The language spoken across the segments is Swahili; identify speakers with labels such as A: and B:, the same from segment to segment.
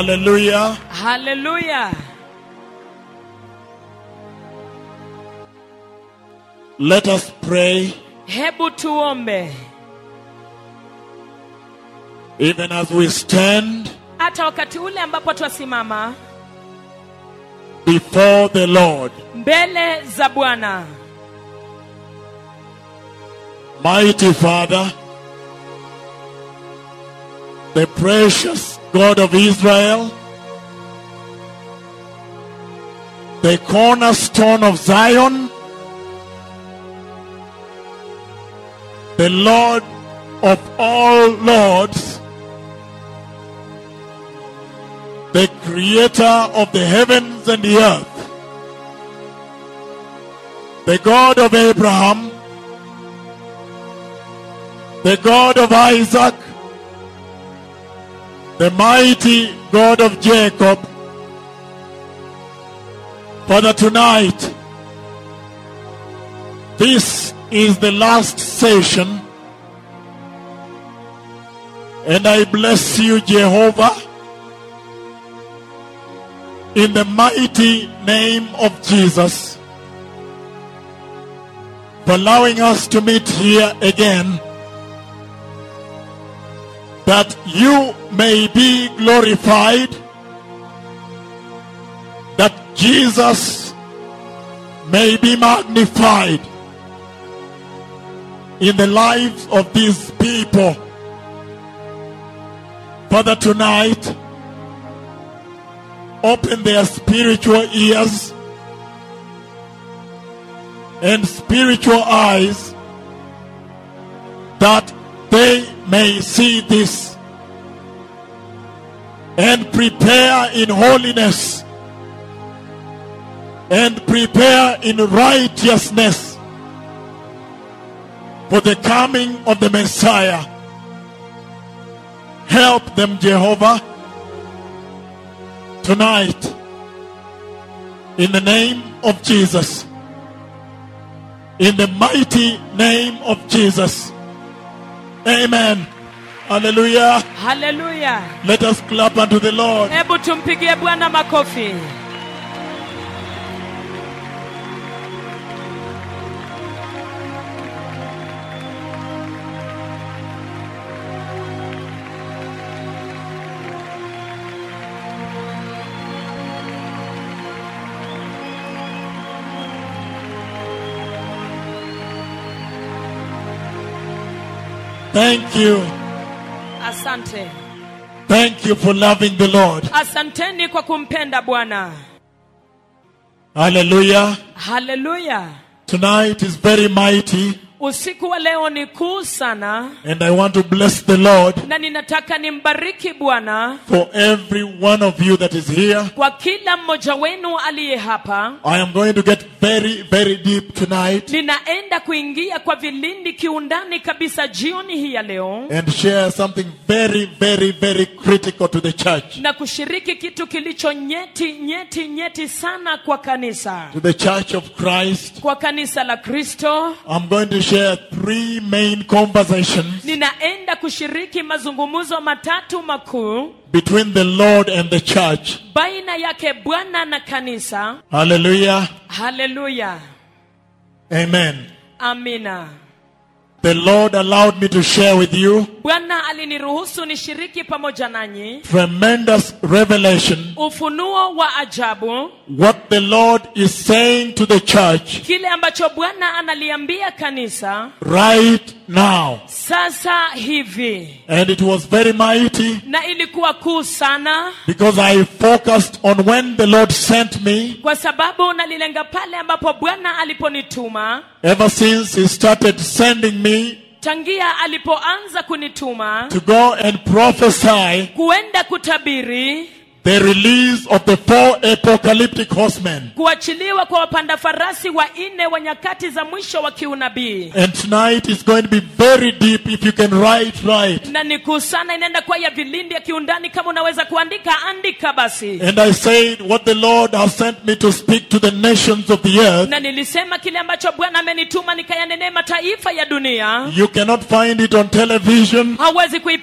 A: Hallelujah.
B: haleluya
A: Let us pray
B: hebu tuombe
A: even as we stand
B: hata wakati ule ambapo twasimama
A: before the Lord.
B: mbele za bwana
A: Mighty Father, the precious God of Israel, the cornerstone of Zion, the Lord of all lords, the creator of the heavens and the earth, the God of Abraham, the God of Isaac, the mighty God of Jacob. Father, tonight, this is the last session, and I bless you, Jehovah, in the mighty name of Jesus, for allowing us to meet here again that you may be glorified, that Jesus may be magnified in the lives of these people. Father, tonight, open their spiritual ears and spiritual eyes that they may see this and prepare in holiness and prepare in righteousness for the coming of the Messiah. Help them, Jehovah, tonight in the name of Jesus. In the mighty name of Jesus. Amen. Hallelujah.
B: haleluya
A: Let us clap unto the Lord.
B: hebu tumpigie bwana makofi
A: Thank you.
B: asante
A: Thank you for loving the Lord.
B: asanteni kwa kumpenda bwana
A: Hallelujah.
B: haleluya
A: Tonight is very mighty,
B: usiku wa leo ni kuu sana
A: and I want to bless the Lord
B: na ninataka nimbariki bwana
A: for every one of you that is here.
B: kwa kila mmoja wenu aliye hapa
A: I am going to get very, very deep tonight
B: ninaenda kuingia kwa vilindi kiundani kabisa jioni hii ya leo
A: and share something very, very, very critical to the church.
B: na kushiriki kitu kilicho nyeti nyeti nyeti sana kwa kanisa
A: To the church of Christ.
B: kwa kanisa la kristo
A: I'm going to share three main conversations
B: ninaenda kushiriki mazungumzo matatu makuu
A: between the Lord and the church.
B: baina yake bwana na kanisa
A: Hallelujah.
B: haleluya
A: Amen.
B: amina
A: The Lord allowed me to share with you
B: bwana aliniruhusu nishiriki pamoja nanyi
A: tremendous revelation
B: ufunuo wa ajabu
A: what the Lord is saying to the church
B: kile ambacho bwana analiambia kanisa
A: right now.
B: sasa hivi
A: And it was very mighty
B: na ilikuwa kuu sana
A: because I focused on when the Lord sent me
B: kwa sababu nalilenga pale ambapo bwana aliponituma
A: ever since He started sending me
B: tangia alipoanza kunituma
A: to go and prophesy
B: kuenda kutabiri
A: the release of the four apocalyptic horsemen.
B: kuachiliwa kwa wapanda farasi wa nne wa nyakati za mwisho wa kiunabii
A: And tonight is going to be very deep if you can write right.
B: na ni kuu sana inaenda kuwa ya vilindi ya kiundani kama unaweza kuandika andika basi
A: And I said, What the Lord has sent me to speak to the nations of the earth,
B: na nilisema kile ambacho bwana amenituma nikayanenee mataifa ya dunia
A: you cannot find it on television,
B: hauwezi kuipata katika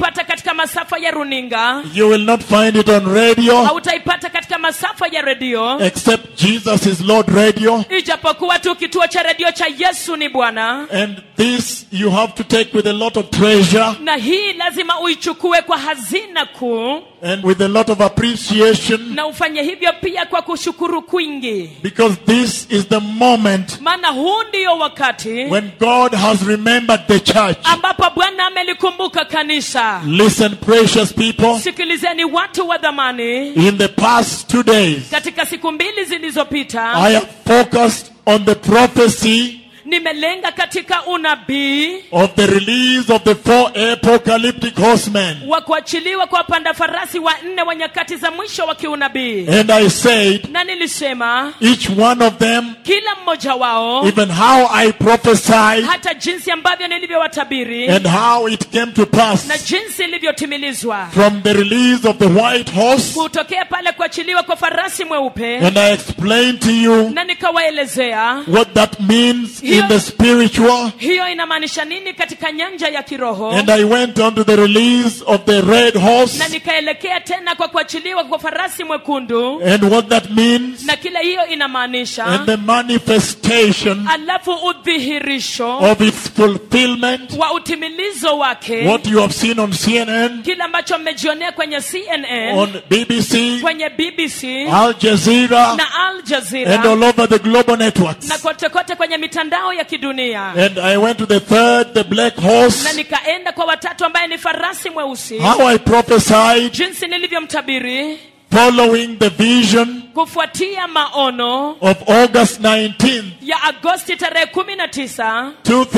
B: katika masafa ya runinga
A: You will not find it on radio
B: hautaipata katika masafa ya redio
A: except Jesus is Lord Radio.
B: ijapokuwa tu kituo cha redio cha yesu ni bwana
A: And this you have to take with a lot of treasure
B: na hii lazima uichukue kwa hazina kuu
A: and with a lot of appreciation
B: na ufanye hivyo pia kwa kushukuru kwingi
A: because this is the moment
B: maana huu ndiyo wakati
A: when God has remembered the church.
B: ambapo bwana amelikumbuka kanisa
A: Listen, precious people,
B: sikilizeni watu wa dhamani
A: in the past two days,
B: katika siku mbili zilizopita
A: I have focused on the prophecy
B: nimelenga katika unabii
A: of the release of the four apocalyptic horsemen.
B: wa kuachiliwa kwa wapanda farasi wa nne wa nyakati za mwisho wa kiunabii
A: And I said,
B: na nilisema
A: each one of them,
B: kila mmoja wao
A: even how I prophesied
B: hata jinsi ambavyo nilivyowatabiri
A: and how it came to
B: na
A: pass
B: jinsi ilivyotimilizwa
A: from the release of the white horse.
B: kutokea pale kuachiliwa kwa farasi mweupe
A: And I explained to you
B: na nikawaelezea
A: what that means in the spiritual.
B: hiyo inamaanisha nini katika nyanja ya kiroho
A: And I went on to the release of the red
B: na
A: horse
B: nikaelekea tena kwa kuachiliwa kwa farasi mwekundu
A: and what that means
B: na kile hiyo inamaanisha
A: and the manifestation
B: alafu udhihirisho
A: of its fulfillment.
B: wa utimilizo wake
A: What you have seen on CNN,
B: kile ambacho mmejionea kwenye cnn
A: on BBC,
B: kwenye bbc
A: Al Jazeera,
B: na al
A: and
B: jazeera
A: all over the global networks.
B: na kote kote kwenye mitandao ya kidunia
A: And I went to the third, the black
B: na
A: horse.
B: nikaenda kwa watatu ambaye ni farasi mweusi
A: How I prophesied,
B: jinsi nilivyomtabiri
A: following the vision
B: kufuatia maono
A: of August 19th,
B: ya agosti tarehe kumi na tisa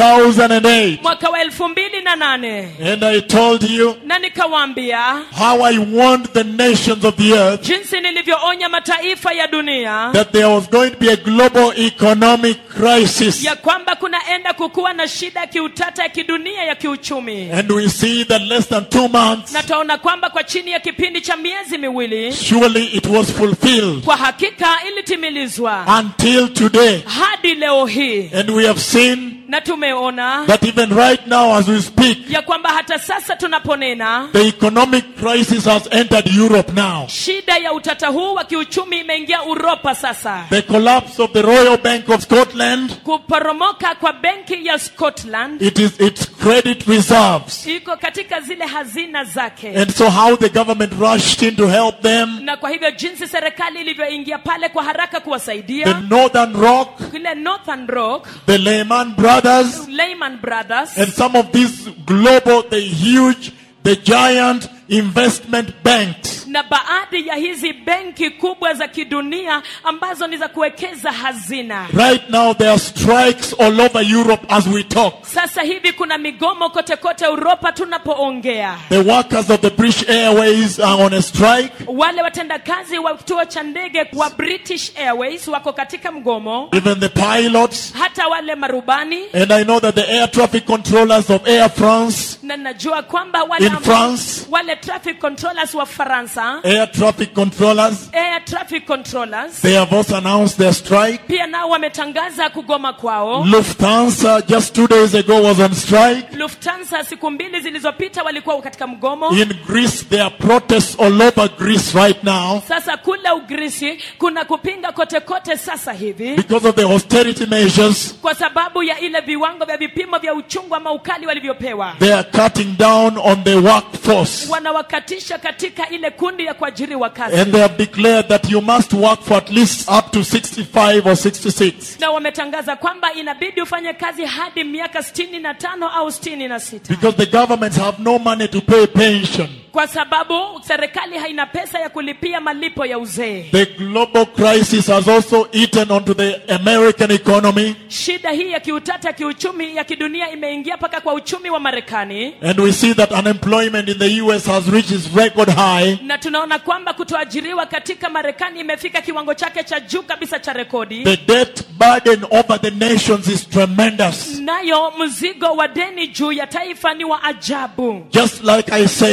A: 2008.
B: mwaka wa elfu mbili na nane
A: And I told you
B: na nikawaambia
A: how I warned the nations of the earth
B: jinsi nilivyoonya mataifa ya dunia
A: that there was going to be a global economic crisis.
B: ya kwamba kunaenda kukuwa na shida ya kiutata ya kidunia ya kiuchumi
A: And we see that less than two months,
B: na twaona kwamba kwa chini ya kipindi cha miezi miwili
A: surely it was fulfilled
B: kwa hakika ilitimilizwa
A: until today.
B: hadi leo hii
A: And we have seen
B: na tumeona
A: that even right now as we speak,
B: ya kwamba hata sasa tunaponena
A: the economic crisis has entered Europe now.
B: shida ya utata huu wa kiuchumi imeingia uropa sasa
A: The collapse of the Royal Bank of Scotland,
B: kuporomoka kwa benki ya scotland
A: it is its credit reserves.
B: iko katika zile hazina zake
A: And so how the government rushed in to help them.
B: na kwa hivyo jinsi serikali ilivyoingia pale kwa haraka
A: The
B: kuwasaidia
A: Northern Rock,
B: kile northern rock
A: the Lehman Brothers,
B: Lehman Brothers
A: and some of these global, the huge, the giant investment banks.
B: na baadhi ya hizi benki kubwa za kidunia ambazo ni za kuwekeza hazina
A: Right now there are strikes all over Europe as we talk.
B: sasa hivi kuna migomo kote kote uropa tunapoongea
A: The workers of the British Airways are on a strike.
B: wale watendakazi wa kituo cha ndege wa british airways wako katika mgomo
A: Even the pilots.
B: hata wale marubani
A: And I know that the air traffic controllers of Air France,
B: na najua kwamba wale,
A: In France.
B: wale traffic controllers wa faransa
A: air traffic controllers,
B: air traffic controllers
A: they have also announced their strike.
B: pia nao wametangaza kugoma kwao
A: Lufthansa just two days ago was on strike.
B: lufthansa siku mbili zilizopita walikuwa katika mgomo
A: In Greece, there are protests all over Greece right now
B: sasa kule ugrisi kuna kupinga kote kote sasa hivi
A: because of the austerity measures.
B: kwa sababu ya ile viwango vya vipimo vya uchungu ama ukali walivyopewa
A: They are cutting down on the workforce.
B: wanawakatisha katika ile kundi ya kuajiriwa kazi
A: And they have declared that you must work for at least up to 65 or 66.
B: na wametangaza kwamba inabidi ufanye kazi hadi miaka sitini na tano au sitini na sita
A: Because the governments have no money to pay pension.
B: kwa sababu serikali haina pesa ya kulipia malipo ya uzee
A: The global crisis has also eaten onto the American economy.
B: shida hii ya kiutata ya kiuchumi ya kidunia imeingia mpaka kwa uchumi wa marekani
A: And we see that unemployment in the US has reached its record high.
B: na tunaona kwamba kutoajiriwa katika marekani imefika kiwango chake cha juu kabisa cha rekodi
A: The debt burden over the nations is tremendous.
B: nayo mzigo wa deni juu ya taifa ni wa ajabu
A: Just like I said,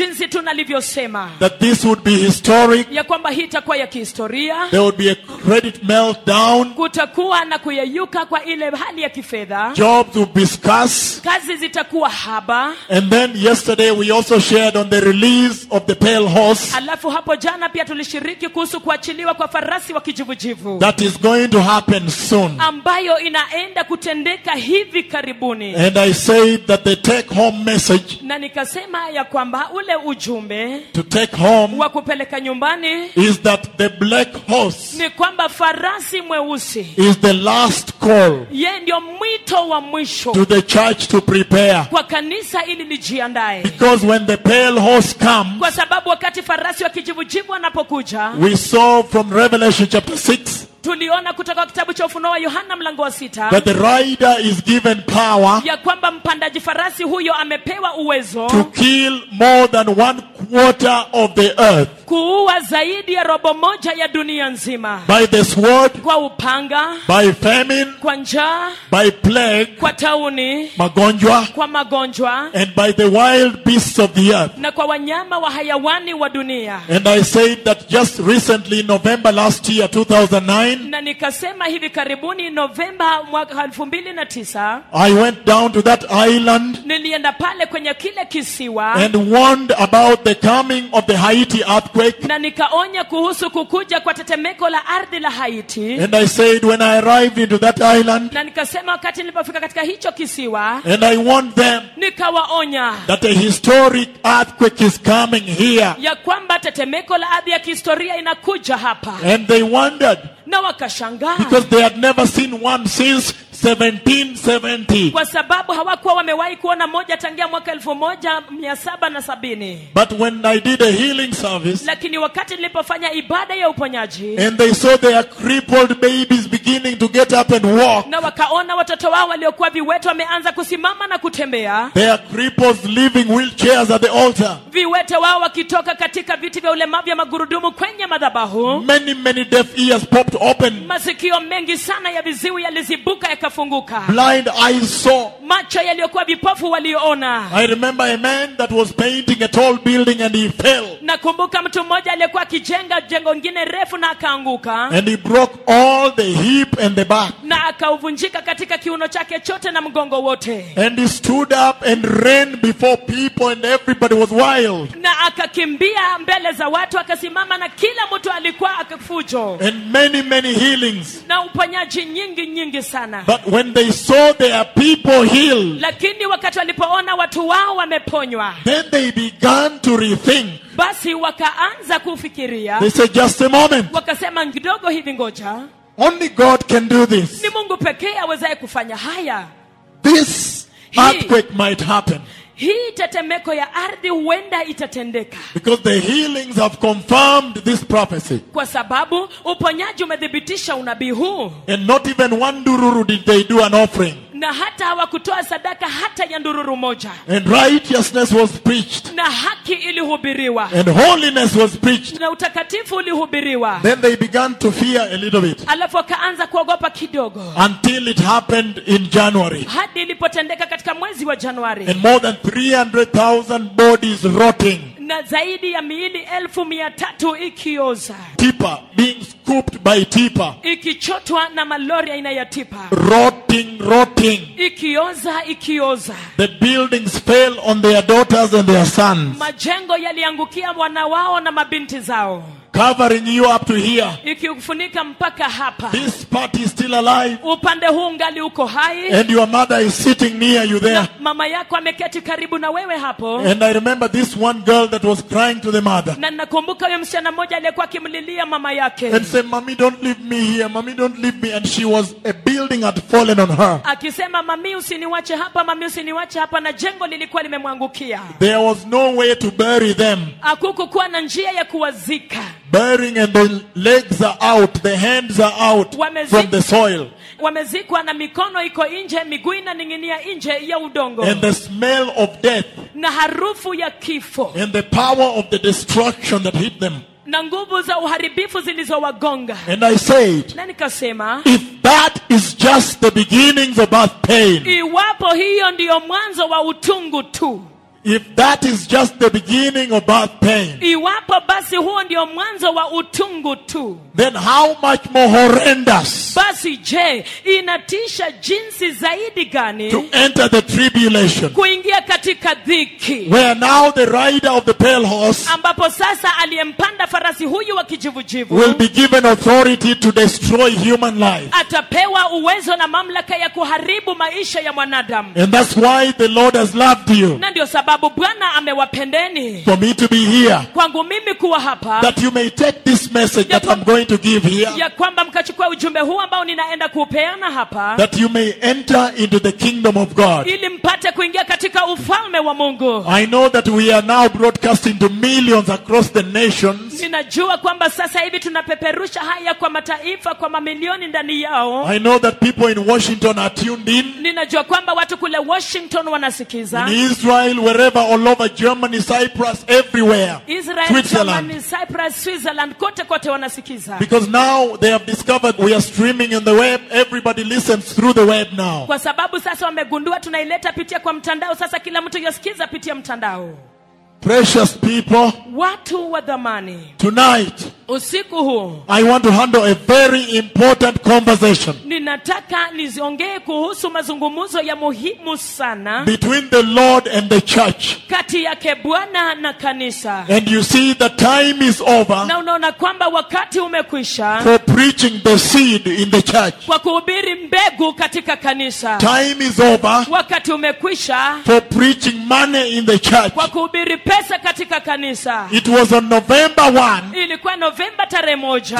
B: jinsi tunalivyosema
A: that this would be historic.
B: ya kwamba hii itakuwa ya kihistoria
A: There would be a credit meltdown.
B: kutakuwa na kuyeyuka kwa ile hali ya kifedha
A: Jobs would be scarce.
B: kazi zitakuwa haba
A: And then yesterday we also shared on the release of the pale horse.
B: alafu hapo jana pia tulishiriki kuhusu kuachiliwa kwa farasi wa kijivujivu
A: That is going to happen soon.
B: ambayo inaenda kutendeka hivi karibuni
A: And I said that the take home message
B: na nikasema ya kwamba ule ujumbe
A: to take home
B: wa kupeleka nyumbani
A: is that the black horse
B: ni kwamba farasi mweusi
A: is the last call
B: ye ndio mwito wa mwisho
A: to the church to prepare.
B: kwa kanisa ili lijiandae
A: Because when the pale horse comes,
B: kwa sababu wakati farasi wa kijivujivu anapokuja
A: we saw from Revelation chapter 6
B: tuliona kutoka kitabu cha ufunuo wa yohana mlango wa sita
A: that the rider is given power
B: ya kwamba mpandaji farasi huyo amepewa uwezo
A: to kill more than one quarter of the earth
B: kuua zaidi ya robo moja ya dunia nzima
A: by the sword,
B: kwa upanga
A: by famine,
B: kwa njaa
A: by plague,
B: kwa tauni
A: magonjwa,
B: kwa magonjwa
A: and by the wild beasts of the earth.
B: na kwa wanyama wa hayawani wa dunia
A: And I said that just recently, in November last year, 2009,
B: na nikasema hivi karibuni novemba mwaka elfu mbili na tisa
A: I went down to that island
B: nilienda pale kwenye kile kisiwa
A: and warned about the coming of the Haiti earthquake.
B: na nikaonya kuhusu kukuja kwa tetemeko la ardhi la haiti
A: And I said, when I arrived into that island,
B: na nikasema wakati nilipofika katika hicho kisiwa
A: and I warned them
B: nikawaonya
A: that a historic earthquake is coming here.
B: ya kwamba tetemeko la ardhi ya kihistoria inakuja hapa
A: And they wondered
B: na wakashangaa
A: because they had never seen one since 1770.
B: kwa sababu hawakuwa wamewahi kuona moja tangia mwaka elfu moja mia saba na sabini
A: But when I did a healing service,
B: lakini wakati nilipofanya ibada ya uponyaji
A: and they saw their crippled babies beginning to get up and walk,
B: na wakaona watoto wao waliokuwa viwete wameanza kusimama na kutembea
A: their cripples leaving wheelchairs at the altar,
B: viwete wao wakitoka katika viti vya ulemavu vya magurudumu kwenye madhabahu
A: many, many deaf ears popped open,
B: masikio mengi sana ya viziwi yalizibuka yakafunguka
A: blind eyes saw.
B: macho yaliyokuwa vipofu walioona
A: I remember a man that was painting a tall building and he fell
B: nakumbuka mtu mmoja aliyekuwa akijenga jengo ngine refu na akaanguka
A: and he broke all the hip and the back.
B: na akauvunjika katika kiuno chake chote na mgongo wote
A: And he stood up and ran before people and everybody was wild.
B: na akakimbia mbele za watu akasimama na kila mtu alikuwa akafujo
A: And many, many healings.
B: na uponyaji nyingi nyingi sana
A: But when they saw their people healed,
B: lakini wakati walipoona watu wao wameponywa
A: then they began to rethink.
B: basi wakaanza kufikiria
A: They said, just a moment.
B: wakasema kidogo hivi ngoja
A: Only God can do this.
B: ni mungu pekee awezaye kufanya haya
A: This
B: He-
A: earthquake might happen
B: hii tetemeko ya ardhi huenda itatendeka
A: because the healings have confirmed this prophecy.
B: kwa sababu uponyaji umethibitisha unabii huu
A: And not even one dururu did they do an offering.
B: na hata hawakutoa sadaka hata ya ndururu moja
A: And righteousness was preached.
B: na haki ilihubiriwa
A: And holiness was preached.
B: na utakatifu ulihubiriwa
A: Then they began to fear a little bit
B: alafu wakaanza kuogopa kidogo
A: until it happened in January.
B: hadi ilipotendeka katika mwezi wa januari
A: And more than 300,000 bodies rotting.
B: na zaidi ya miili elfu mia tatu ikioza
A: Tipper being scooped by Tipper.
B: ikichotwa na malori aina ya tipa
A: Rotting, rotting.
B: ikioza ikioza
A: The buildings fell on their daughters and their sons,
B: majengo yaliangukia wana wao na mabinti zao
A: covering you up to here.
B: ikifunika mpaka hapa
A: This party is still alive,
B: upande huu ngali uko hai
A: and your mother is sitting near you there.
B: na mama yako ameketi karibu na wewe hapo
A: And I remember this one girl that was crying to the mother
B: na nakumbuka huyo msichana mmoja aliyekuwa akimlilia mama yake
A: and said, Mommy, don't leave me here. Mommy, don't leave me. And she was, a building had fallen on her.
B: akisema mami usiniwache hapa mami usiniwache hapa na jengo lilikuwa limemwangukia
A: There was no way to bury them.
B: hakukukuwa na njia ya kuwazika
A: Burying and the legs are out, the hands are out
B: Wamezi-
A: from the soil.
B: wamezikwa na mikono iko nje miguu inaning'inia nje ya udongo
A: And the smell of death
B: na harufu ya kifo
A: and the power of the destruction that hit them.
B: na nguvu za uharibifu zilizowagonga
A: And I said,
B: na nikasema
A: if that is just the beginnings of birth pain,
B: iwapo hiyo ndiyo mwanzo wa utungu tu
A: if that is just the beginning of birth pain,
B: iwapo basi huo ndio mwanzo wa utungu tu
A: then how much more horrendous
B: basi je inatisha jinsi zaidi gani
A: to enter the tribulation,
B: kuingia katika dhiki
A: where now the rider of the pale horse
B: ambapo sasa aliyempanda farasi huyu wa kijivujivu
A: will be given authority to destroy human life.
B: atapewa uwezo na mamlaka ya kuharibu maisha ya mwanadamu
A: And that's why the Lord has loved you,
B: na ndio sababu bwana amewapendeni
A: for me to be here,
B: kwangu mimi kuwa hapa
A: that you may take this message that I'm going to give here,
B: ya kwamba mkachukua ujumbe huu ambao ninaenda kuupeana hapa
A: that you may enter into the kingdom of God.
B: ili mpate kuingia katika ufalme wa mungu
A: I know that we are now broadcasting to millions across the nations.
B: ninajua kwamba sasa hivi tunapeperusha haya kwa mataifa kwa mamilioni ndani yao
A: I know that people in Washington are tuned in,
B: ninajua kwamba watu kule washington wanasikiza
A: in Israel, wherever, all over Germany, Cyprus, everywhere,
B: israel
A: Switzerland.
B: Germany, cyprus switzerland kote kote wanasikiza
A: Because now they have discovered we are streaming on the web. Everybody listens through the web now.
B: kwa sababu sasa wamegundua tunaileta pitia kwa mtandao sasa kila mtu yasikiza pitia mtandao
A: Precious people,
B: watu wa dhamani
A: tonight
B: usiku huu
A: I want to handle a very important conversation
B: ninataka niziongee kuhusu mazungumzo ya muhimu sana
A: between the Lord and the church.
B: kati yake bwana na kanisa
A: And you see, the time is over
B: na unaona kwamba wakati umekwisha
A: for preaching the seed in the church.
B: kwa kuhubiri mbegu katika kanisa
A: Time is over
B: wakati umekwisha
A: for preaching money in the church.
B: kwa kuhubiri pesa katika kanisa
A: It was on November 1,
B: ilikuwa novemba tarehe moja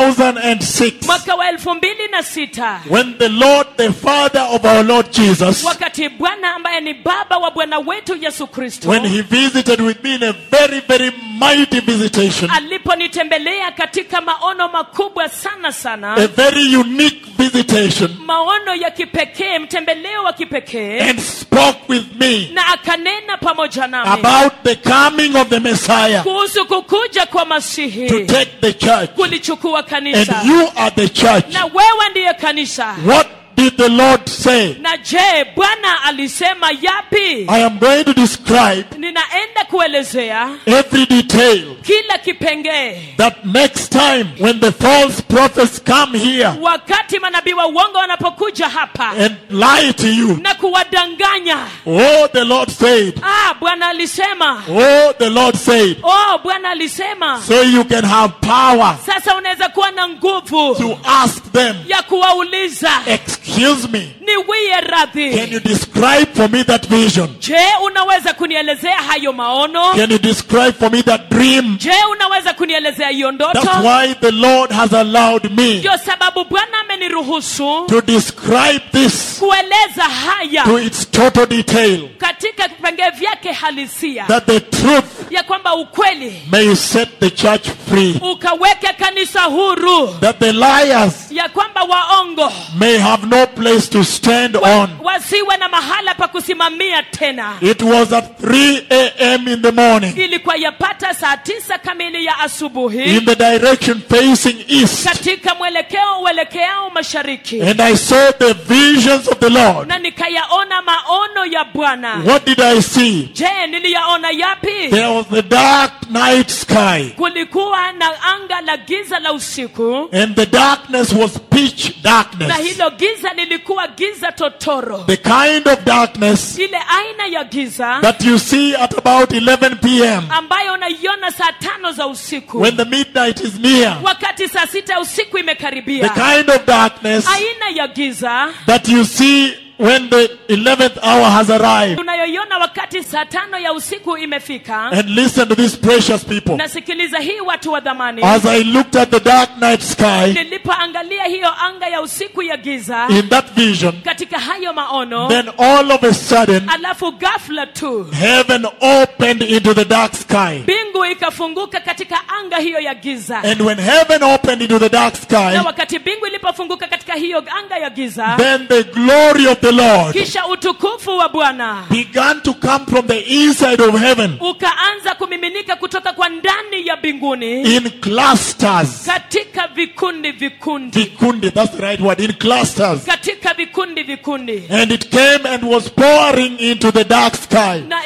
A: 2006,
B: mwaka wa elfu mbili na sita
A: when the Lord, the Father of our Lord Jesus,
B: wakati bwana ambaye ni baba wa bwana wetu yesu kristo
A: when he visited with me in a very, very mighty visitation,
B: aliponitembelea katika maono makubwa sana sana
A: a very unique visitation,
B: maono ya kipekee mtembeleo wa kipekee
A: and spoke with me
B: na akanena pamoja nami
A: about the coming of the Messiah
B: kuhusu kukuja kwa
A: to
B: masihi
A: take the church.
B: kulichukua
A: And
B: kanisa
A: you are the church.
B: na wewe ndiye kanisa
A: What did the Lord say?
B: na je bwana alisema yapi
A: I am going to describe
B: ninaenda kuelezea
A: every detail
B: kila kipengee
A: that next time when the false prophets come here
B: wakati manabii wa uongo wanapokuja hapa
A: and lie to you,
B: na kuwadanganya
A: oh, the Lord said,
B: ah bwana alisema
A: oh, the Lord said,
B: oh bwana alisema
A: so you can have power
B: sasa unaweza kuwa na nguvu
A: to ask them,
B: ya kuwauliza
A: excuse me,
B: niwie
A: can
B: radhi
A: you describe for me that vision?
B: je unaweza kunielezea hayo maono
A: Can you describe for me that dream?
B: je unaweza kunielezea hiyo
A: That's
B: ndoto
A: why the Lord has allowed me
B: ndio sababu bwana ameniruhusu
A: to describe this
B: kueleza haya
A: to its total detail,
B: katika vipengee vyake halisia
A: that the truth
B: ya kwamba ukweli
A: may set the church free,
B: ukaweke kanisa huru
A: that the liars
B: ya kwamba waongo
A: may have no place to stand on.
B: wasiwe na mahala pa kusimamia tena
A: It was at 3 a.m. in the morning
B: ilikuwa yapata saa tisa kamili ya asubuhi
A: in the direction facing east,
B: katika mwelekeo uelekeao mashariki
A: and I saw the visions of the Lord.
B: na nikayaona maono ya bwana
A: What did I see?
B: je niliyaona yapi
A: There was the dark night sky,
B: kulikuwa na anga la giza la usiku
A: and the darkness was pitch
B: na
A: darkness.
B: hilo giza lilikuwa giza totoro
A: The kind of darkness
B: ile aina ya giza
A: that you see at about 11 p.m.
B: ambayo unaiona saa tano za usiku
A: when the midnight is near.
B: wakati saa sita ya usiku
A: The
B: imekaribia
A: kind of darkness
B: aina ya giza
A: that you see when the 11th hour has arrived.
B: tunayoiona wakati saa tano ya usiku imefika
A: And listen to these precious people.
B: nasikiliza hii watu wa dhamani
A: As I looked at the dark night sky
B: nilipoangalia hiyo anga ya usiku ya giza
A: in that vision,
B: katika hayo maono
A: then all of a sudden,
B: alafu ghafla tu
A: heaven opened into the dark sky.
B: mbingu ikafunguka katika anga hiyo ya giza
A: And when heaven opened into the dark
B: na
A: sky,
B: wakati mbingu ilipofunguka katika hiyo anga ya giza
A: then the glory of the Lord
B: kisha utukufu wa bwana
A: began to come from the inside of heaven
B: ukaanza kumiminika kutoka kwa ndani ya mbinguni
A: in clusters.
B: katika vikundi vikundi
A: Vikundi, that's the right word, in clusters.
B: katika vikundi vikundi
A: And it came and was pouring into the dark sky.
B: na ikaja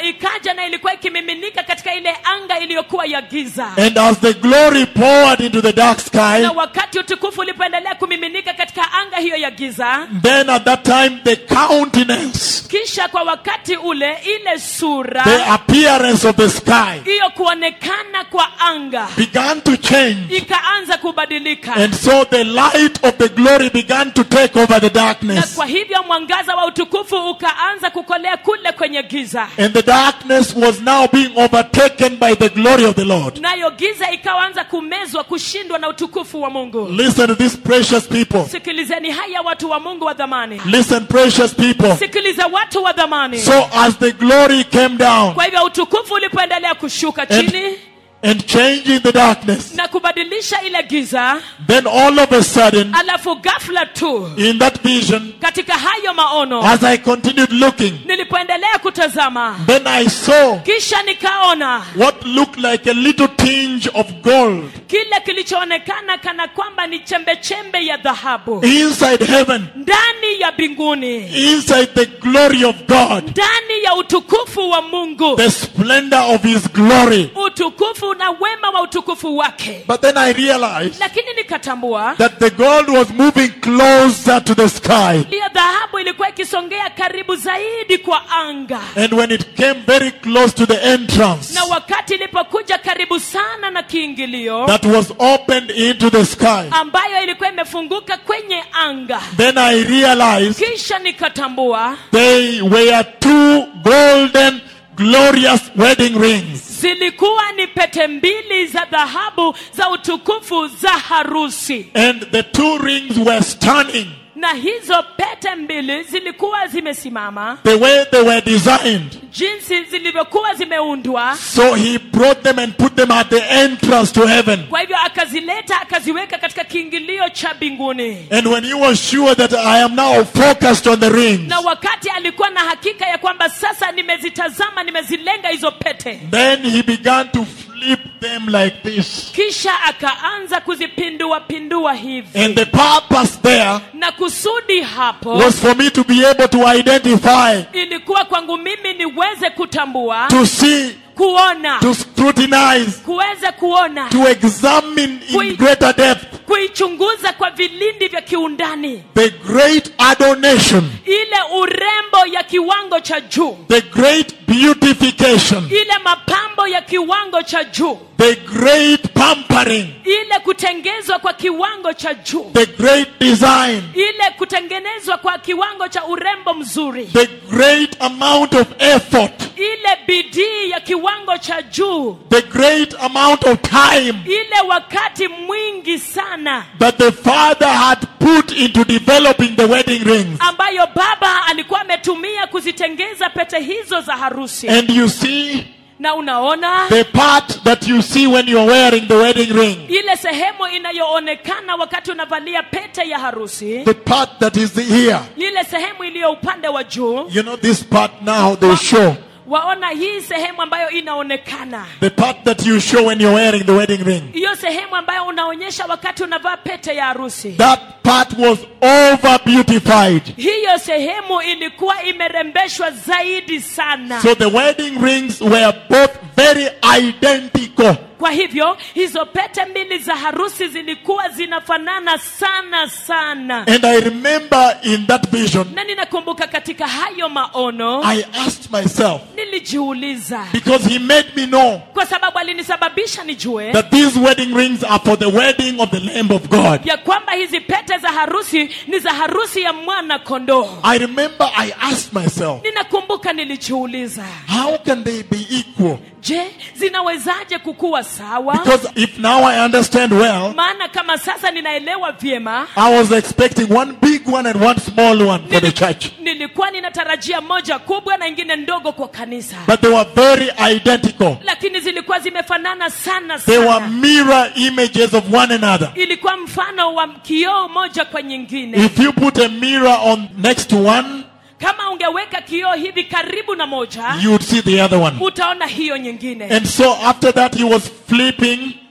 B: tena ilikuwa ikimiminika katika ile anga iliyokuwa ya giza
A: And as the glory poured into the dark sky,
B: na wakati utukufu ulipoendelea kumiminika katika anga hiyo ya giza
A: then at that time the countenance,
B: kisha kwa wakati ule ile sura
A: the appearance of the sky
B: hiyo kuonekana kwa anga
A: began to change.
B: ikaanza kubadilika
A: And so the light of the glory began to take over the
B: na
A: darkness.
B: kwa hivyo mwangaza wa utukufu ukaanza kukolea kule kwenye giza
A: And the darkness was now being overtaken by the glory of the Lord.
B: nayo giza ikaanza kumezwa kushindwa na utukufu wa mungu
A: Listen to these precious people.
B: sikilizeni haya watu wa mungu wa dhamani
A: Listen, precious people.
B: sikiliza watu wa dhamani
A: So as the glory came down
B: kwa hivyo utukufu ulipoendelea kushuka chini
A: and, and changing the darkness,
B: na kubadilisha ile giza
A: then all of a sudden,
B: alafu ghafla tu
A: in that vision,
B: katika hayo maono
A: as I continued looking,
B: nilipoendelea kutazama
A: then I saw
B: kisha nikaona
A: what looked like a little tinge of gold
B: kile kilichoonekana kana kwamba ni chembechembe ya dhahabu
A: inside heaven,
B: ndani ya mbinguni
A: inside the glory of God,
B: ndani ya utukufu wa mungu
A: the splendor of His glory.
B: utukufu na wema wa utukufu wake
A: But then I realized
B: lakini nikatambua
A: that the gold was moving closer to the sky.
B: hiyo dhahabu ilikuwa ikisongea karibu zaidi kwa anga
A: And when it came very close to the entrance
B: na wakati ilipokuja karibu sana na kiingilio
A: that was opened into the sky,
B: ambayo ilikuwa imefunguka kwenye anga
A: then I realized
B: kisha nikatambua
A: they were two golden, glorious wedding rings.
B: zilikuwa ni pete mbili za dhahabu za utukufu za harusi
A: And the two rings were stunning.
B: na hizo pete mbili zilikuwa zimesimama
A: The way they were designed.
B: jinsi zilivyokuwa zimeundwa
A: So he brought them and put them at the entrance to heaven.
B: kwa hivyo akazileta akaziweka katika kiingilio cha mbinguni
A: And when he was sure that I am now focused on the rings,
B: na wakati alikuwa na hakika ya kwamba sasa nimezitazama nimezilenga hizo pete
A: then he began to flip them like this.
B: kisha akaanza kuzipindua pindua hivi
A: And the purpose there
B: na kusudi hapo
A: was for me to be able to identify,
B: ilikuwa kwangu mimi niweze kutambua
A: to see,
B: kuona
A: to scrutinize,
B: kuweza kuona
A: to examine in
B: Kui-
A: greater depth
B: kuichunguza kwa vilindi vya kiundani
A: the great adornation,
B: ile urembo ya kiwango cha juu
A: the great beautification,
B: ile mapambo ya kiwango cha juu
A: the great pampering,
B: ile kutengezwa kwa kiwango cha juu
A: the great design,
B: ile kutengenezwa kwa kiwango cha urembo mzuri
A: the great amount of effort,
B: ile bidii ya kiwango cha juu
A: the great amount of time
B: ile wakati mwingi sana
A: that the Father had put into developing the wedding rings.
B: ambayo baba alikuwa ametumia kuzitengeza pete hizo za harusi
A: And you see
B: na unaona
A: the part that you see when you're wearing the wedding ring,
B: ile sehemu inayoonekana wakati unavalia pete ya harusi
A: the part that is the ear.
B: ile sehemu iliyo upande wa juu
A: You know, this part now they show.
B: waona hii sehemu ambayo inaonekana
A: The part that you show when you're wearing the wedding ring.
B: hiyo sehemu ambayo unaonyesha wakati unavaa pete ya harusi
A: That part was over beautified.
B: hiyo sehemu ilikuwa imerembeshwa zaidi sana
A: So the wedding rings were both very identical.
B: kwa hivyo hizo pete mbili za harusi zilikuwa zinafanana sana sana
A: And I remember in that vision,
B: na ninakumbuka katika hayo maono
A: I asked myself,
B: nilijiuliza
A: because he made me know
B: kwa sababu alinisababisha nijue
A: that these wedding rings are for the wedding of the Lamb of God.
B: ya kwamba hizi pete za harusi ni za harusi ya mwana kondoo
A: I remember I asked myself,
B: ninakumbuka nilijiuliza
A: how can they be equal?
B: je zinawezaje kukuwa sawa
A: Because if now I understand well,
B: maana kama sasa ninaelewa vyema
A: I was expecting one big one and one small one for the church.
B: nilikuwa ninatarajia moja kubwa na ingine ndogo kwa kanisa
A: But they were very identical.
B: lakini zilikuwa zimefanana sana
A: They were
B: sana
A: mirror images of one another.
B: ilikuwa mfano wa kioo moja kwa nyingine
A: If you put a mirror on next to one,
B: kama ungeweka kioo hivi karibu na moja
A: you would see the other one.
B: utaona hiyo nyingine
A: And so after that, he was flipping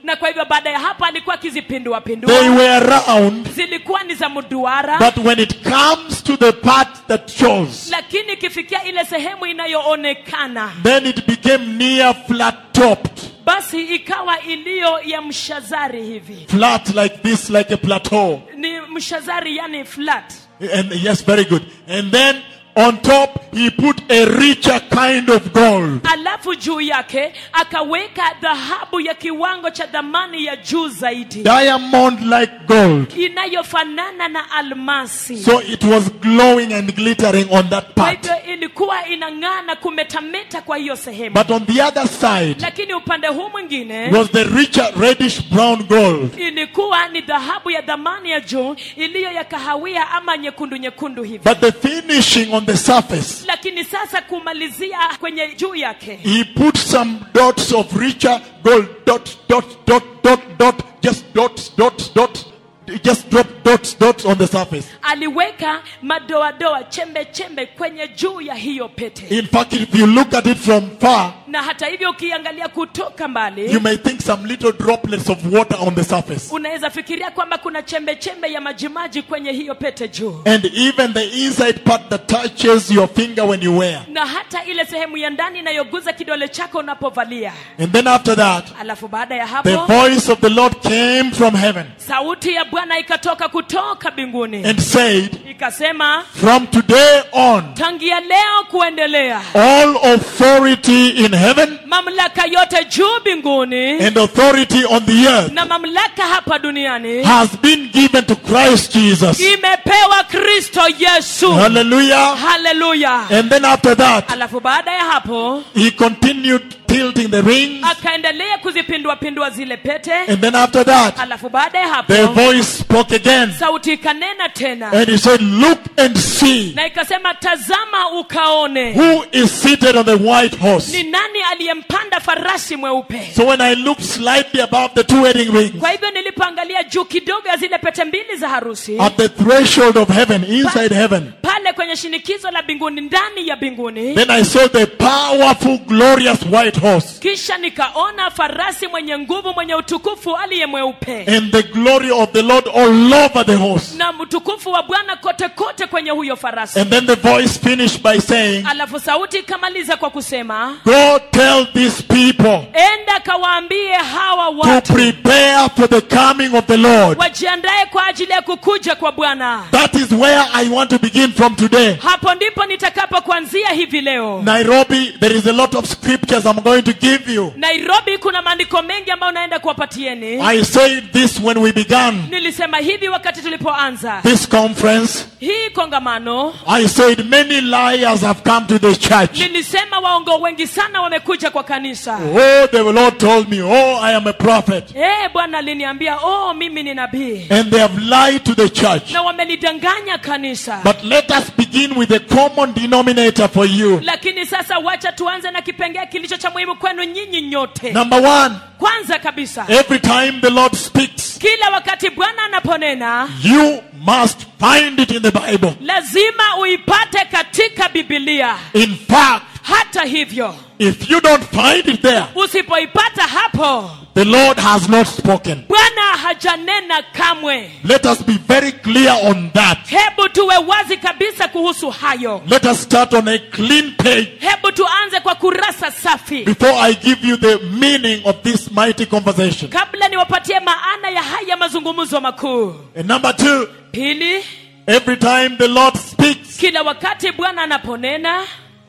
B: na kwa hivyo baada ya hapo alikuwa akizipindua
A: They
B: pindua
A: were round,
B: zilikuwa ni za mduara
A: but when it comes to the part that shows,
B: lakini ikifikia ile sehemu inayoonekana
A: then it became near flat topped.
B: basi ikawa iliyo ya mshazari hivi
A: Flat like this, like a plateau.
B: ni mshazari yani flat
A: And yes, very good. And then on top, he put a richer kind of gold.
B: alafu juu yake akaweka dhahabu ya kiwango cha dhamani ya juu zaidi
A: Diamond like gold.
B: inayofanana na almasi
A: So it was glowing and glittering on that
B: kwa
A: part.
B: hivyo ilikuwa inang'aa na kumetameta kwa hiyo sehemu
A: But on the other side
B: lakini upande huu mwingine
A: was the richer reddish brown gold.
B: ilikuwa ni dhahabu ya dhamani ya juu iliyo ya kahawia ama nyekundu nyekundu hivi
A: But the finishing on the surface,
B: lakini sasa kumalizia kwenye juu yake
A: he put some dots of richer gold. Dot, dot, dot, dot, dot. Just dots, dots, dots. Just drop dots, dots on the surface.
B: aliweka madoadoa chembe chembe kwenye juu ya hiyo pete
A: In fact, if you look at it from far,
B: na hata hivyo ukiangalia kutoka
A: you
B: mbali
A: may think some little droplets of water on the surface.
B: unaweza fikiria kwamba kuna chembe chembe ya majimaji kwenye hiyo pete juu
A: And even the inside part that touches your finger when you wear.
B: na hata ile sehemu ya ndani inayoguza kidole chako unapovalia
A: And then after that,
B: alafu baada ya
A: the
B: hapo
A: voice of the Lord came from heaven
B: sauti ya bwana ikatoka kutoka mbinguni
A: and said,
B: ikasema
A: From today on,
B: tangia leo kuendelea
A: all authority in heaven
B: mamlaka yote juu mbinguni
A: and authority on the earth
B: na mamlaka hapa duniani
A: has been given to Christ Jesus.
B: imepewa kristo yesu
A: Hallelujah.
B: haleluya
A: And then after that,
B: alafu baada ya hapo
A: he continued tilting the rings.
B: akaendelea kuzipindua pindua zile pete
A: And then after that,
B: alafu baada ya
A: the
B: hapo
A: voice spoke again.
B: sauti ikanena tena
A: And he said, Look and see
B: na ikasema tazama ukaone
A: who is seated on the white horse.
B: ni nani aliyempanda farasi mweupe
A: So when I looked slightly above the two wedding rings,
B: kwa hivyo nilipoangalia juu kidogo ya zile pete mbili za harusi
A: at the threshold of heaven, inside heaven,
B: pale kwenye shinikizo la mbinguni ndani ya mbinguni
A: then I saw the powerful, glorious white horse.
B: kisha nikaona farasi mwenye nguvu mwenye utukufu aliye mweupe
A: And the glory of the Lord all over the horse.
B: na utukufu wa bwana kote kote kwenye huyo farasi
A: And then the voice finished by saying,
B: alafu sauti ikamaliza kwa kusema
A: Go tell these people
B: enda kawaambie hawa
A: to
B: watu
A: prepare for the coming of the Lord.
B: wajiandae kwa ajili ya kukuja kwa bwana
A: That is where I want to begin from today.
B: hapo ndipo nitakapo kuanzia hivi leo
A: Nairobi, there is a lot of scriptures I'm going to give you.
B: nairobi kuna maandiko mengi ambayo naenda kuwapatieni
A: I said this when we began
B: nilisema hivi wakati tulipoanza
A: this conference.
B: hii kongamano
A: I said many liars have come to the church.
B: nilisema waongo wengi sana wamekuja kwa kanisa
A: Oh, the Lord told me, oh, I am a prophet.
B: Eh, bwana aliniambia oh mimi ni nabii
A: And they have lied to the church.
B: na wamelidanganya kanisa
A: But let us begin with the common denominator for you.
B: lakini sasa wacha tuanze na kipengee kilicho cha muhimu kwenu nyinyi nyote
A: Number one,
B: kwanza kabisa
A: every time the Lord speaks,
B: kila wakati bwana anaponena
A: you must find it in the Bible.
B: lazima uipate katika bibilia
A: In fact,
B: hata hivyo
A: if you don't find it there,
B: usipoipata hapo
A: the Lord has not spoken.
B: bwana hajanena kamwe
A: Let us be very clear on that.
B: hebu tuwe wazi kabisa kuhusu hayo
A: Let us start on a clean page
B: hebu tuanze kwa kurasa safi
A: before I give you the meaning of this mighty conversation.
B: kabla niwapatie maana ya haya mazungumzo makuu
A: And number two,
B: pili
A: every time the Lord speaks,
B: kila wakati bwana anaponena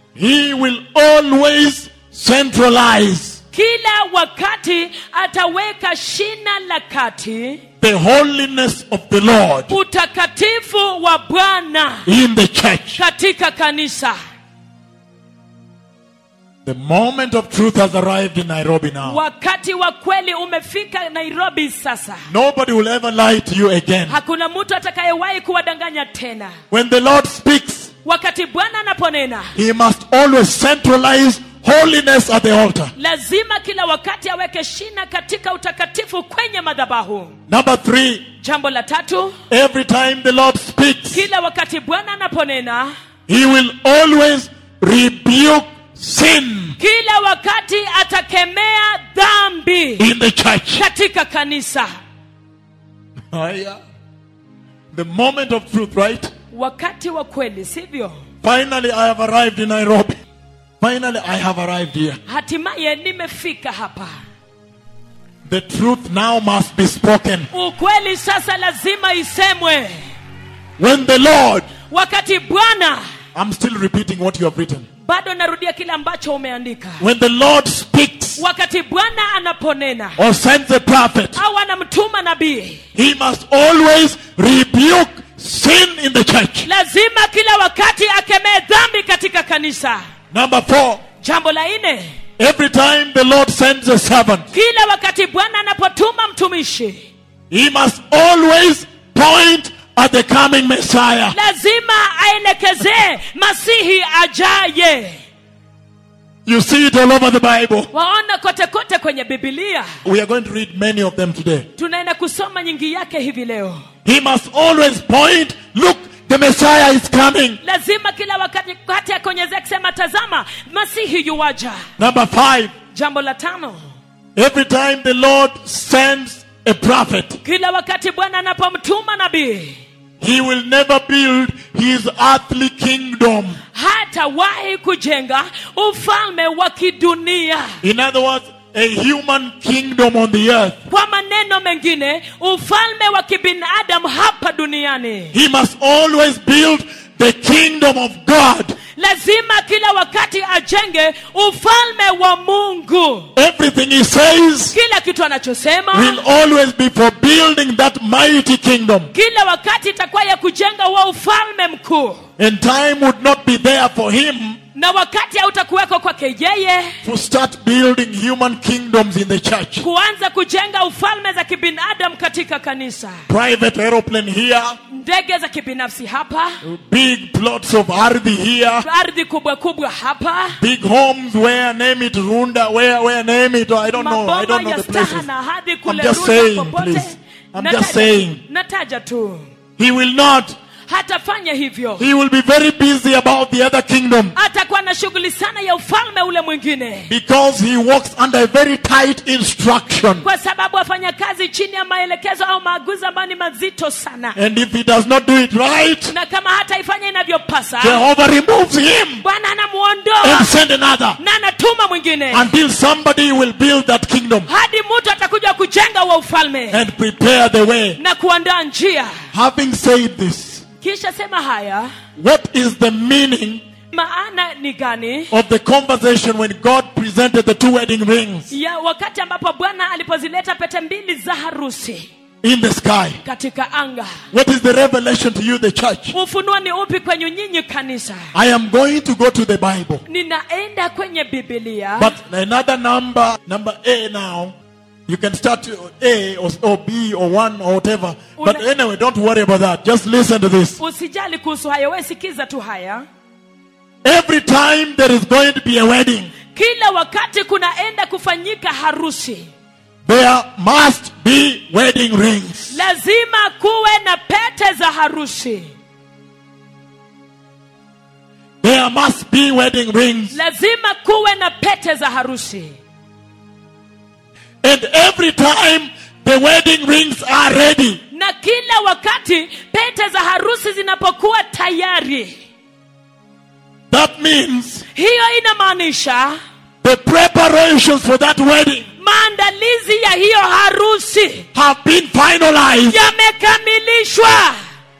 A: He will always centralize
B: kila wakati ataweka shina la kati
A: the holiness of the Lord
B: utakatifu wa bwana
A: in the church.
B: katika kanisa
A: The moment of truth has arrived in Nairobi now.
B: wakati wa kweli umefika nairobi sasa
A: Nobody will ever lie to you again.
B: hakuna mtu atakayewahi kuwadanganya tena
A: When the Lord speaks,
B: wakati bwana anaponena
A: He must always centralize holiness at the altar.
B: lazima kila wakati aweke shina katika utakatifu kwenye madhabahu
A: Number three,
B: jambo la tatu
A: every time the Lord speaks,
B: kila wakati bwana anaponena
A: He will always rebuke sin.
B: kila wakati atakemea dhambi
A: in the church.
B: katika kanisa
A: Haya. The moment of truth, right?
B: wakati wa kweli sivyo
A: Finally, I have arrived in Nairobi. Finally, I have arrived here.
B: hatimaye nimefika hapa
A: The truth now must be spoken.
B: ukweli sasa lazima isemwe
A: When the Lord,
B: wakati bwana
A: I'm still repeating what you have written.
B: bado narudia kile ambacho umeandika
A: When the Lord speaks
B: wakati bwana anaponena
A: or sends a prophet,
B: au anamtuma nabii
A: he must always rebuke sin in the church.
B: lazima kila wakati akemee dhambi katika kanisa
A: Number four,
B: jambo la nne
A: every time the Lord sends a servant,
B: kila wakati bwana anapotuma mtumishi
A: he must always point at the coming Messiah.
B: lazima aelekezee masihi ajaye
A: You see it all over the Bible.
B: waona kote kote kwenye bibilia
A: We are going to read many of them today.
B: tunaenda kusoma nyingi yake hivi leo
A: He must always point, look, the Messiah is coming.
B: lazima kila wakati kati akonyezea akisema tazama masihi yuwaja
A: Number five,
B: jambo la tano
A: every time the Lord sends a prophet,
B: kila wakati bwana anapomtuma nabii
A: he will never build his earthly kingdom.
B: hatawahi kujenga ufalme wa kidunia
A: In other words, a human kingdom on the earth.
B: kwa maneno mengine ufalme wa kibinadamu hapa duniani
A: He must always build the kingdom of God.
B: lazima kila wakati ajenge ufalme wa mungu
A: Everything he says
B: kila kitu anachosema
A: will always be for building that mighty kingdom.
B: kila wakati itakuwa ya kujenga wa ufalme mkuu
A: And time would not be there for him
B: na wakati hautakuweko kwake yeye
A: to start building human kingdoms in the church.
B: kuanza kujenga ufalme za kibinadamu katika kanisa
A: Private aeroplane here,
B: ndege za kibinafsi hapa
A: big plots of ardhi here,
B: ardhi kubwa kubwa hapa
A: big homes where name it Runda, where where name it I don't know, I
B: maboma
A: don't know
B: ya
A: the places.
B: staha hadi
A: I'm
B: kule
A: just
B: Runda
A: saying,
B: popote.
A: please. I'm
B: Nataja-
A: just saying.
B: nataja tu
A: He will not.
B: hatafanya hivyo
A: He will be very busy about the other kingdom
B: atakuwa na shughuli sana ya ufalme ule mwingine
A: because he works under a very tight instruction.
B: kwa sababu afanya kazi chini ya maelekezo au maagizo ambayo ni mazito sana
A: And if he does not do it right,
B: na kama hataifanya inavyopasa
A: Jehovah removes him
B: bwana anamuondoa
A: and send another
B: na anatuma mwingine
A: until somebody will build that kingdom
B: hadi mtu atakuja kujenga wa ufalme
A: and prepare the way.
B: na kuandaa njia
A: Having said this,
B: kisha sema haya
A: what is the meaning
B: maana ni gani
A: of the conversation when God presented the two wedding rings
B: ya wakati ambapo bwana alipozileta pete mbili za harusi
A: in the sky?
B: katika anga
A: What is the revelation to you, the church?
B: ufunuo ni upi kwenye nyinyi kanisa
A: I am going to go to the Bible.
B: ninaenda kwenye bibilia
A: But another number, number A now, you can start A or, or B or 1 or whatever. But
B: Una-
A: anyway, don't worry about that. Just listen to this.
B: usijali kuhusu hayo we sikiza tu haya
A: Every time there is going to be a wedding,
B: kila wakati kunaenda kufanyika harusi
A: there must be wedding rings.
B: lazima kuwe na pete za harusi
A: There must be wedding rings.
B: lazima kuwe na pete za harusi
A: And every time the wedding rings are ready,
B: na kila wakati pete za harusi zinapokuwa tayari
A: that means
B: hiyo inamaanisha
A: the preparations for that wedding
B: maandalizi ya hiyo harusi
A: have been finalized.
B: yamekamilishwa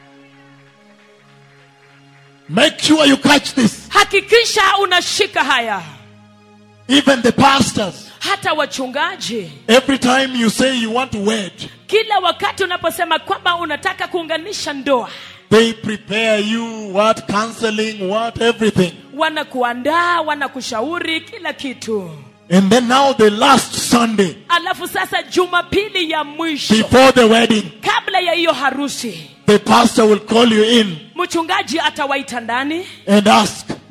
A: Make sure you catch this.
B: hakikisha unashika haya
A: Even the pastors,
B: hata wachungaji
A: every time you say you want to wed,
B: kila wakati unaposema kwamba unataka kuunganisha ndoa
A: they prepare you what counseling, what everything.
B: wanakuandaa wanakushauri kila kitu
A: And then now the last Sunday
B: alafu sasa jumapili ya mwisho
A: before the wedding,
B: kabla ya hiyo harusi
A: the pastor will call you in
B: mchungaji atawaita ndani
A: and ask,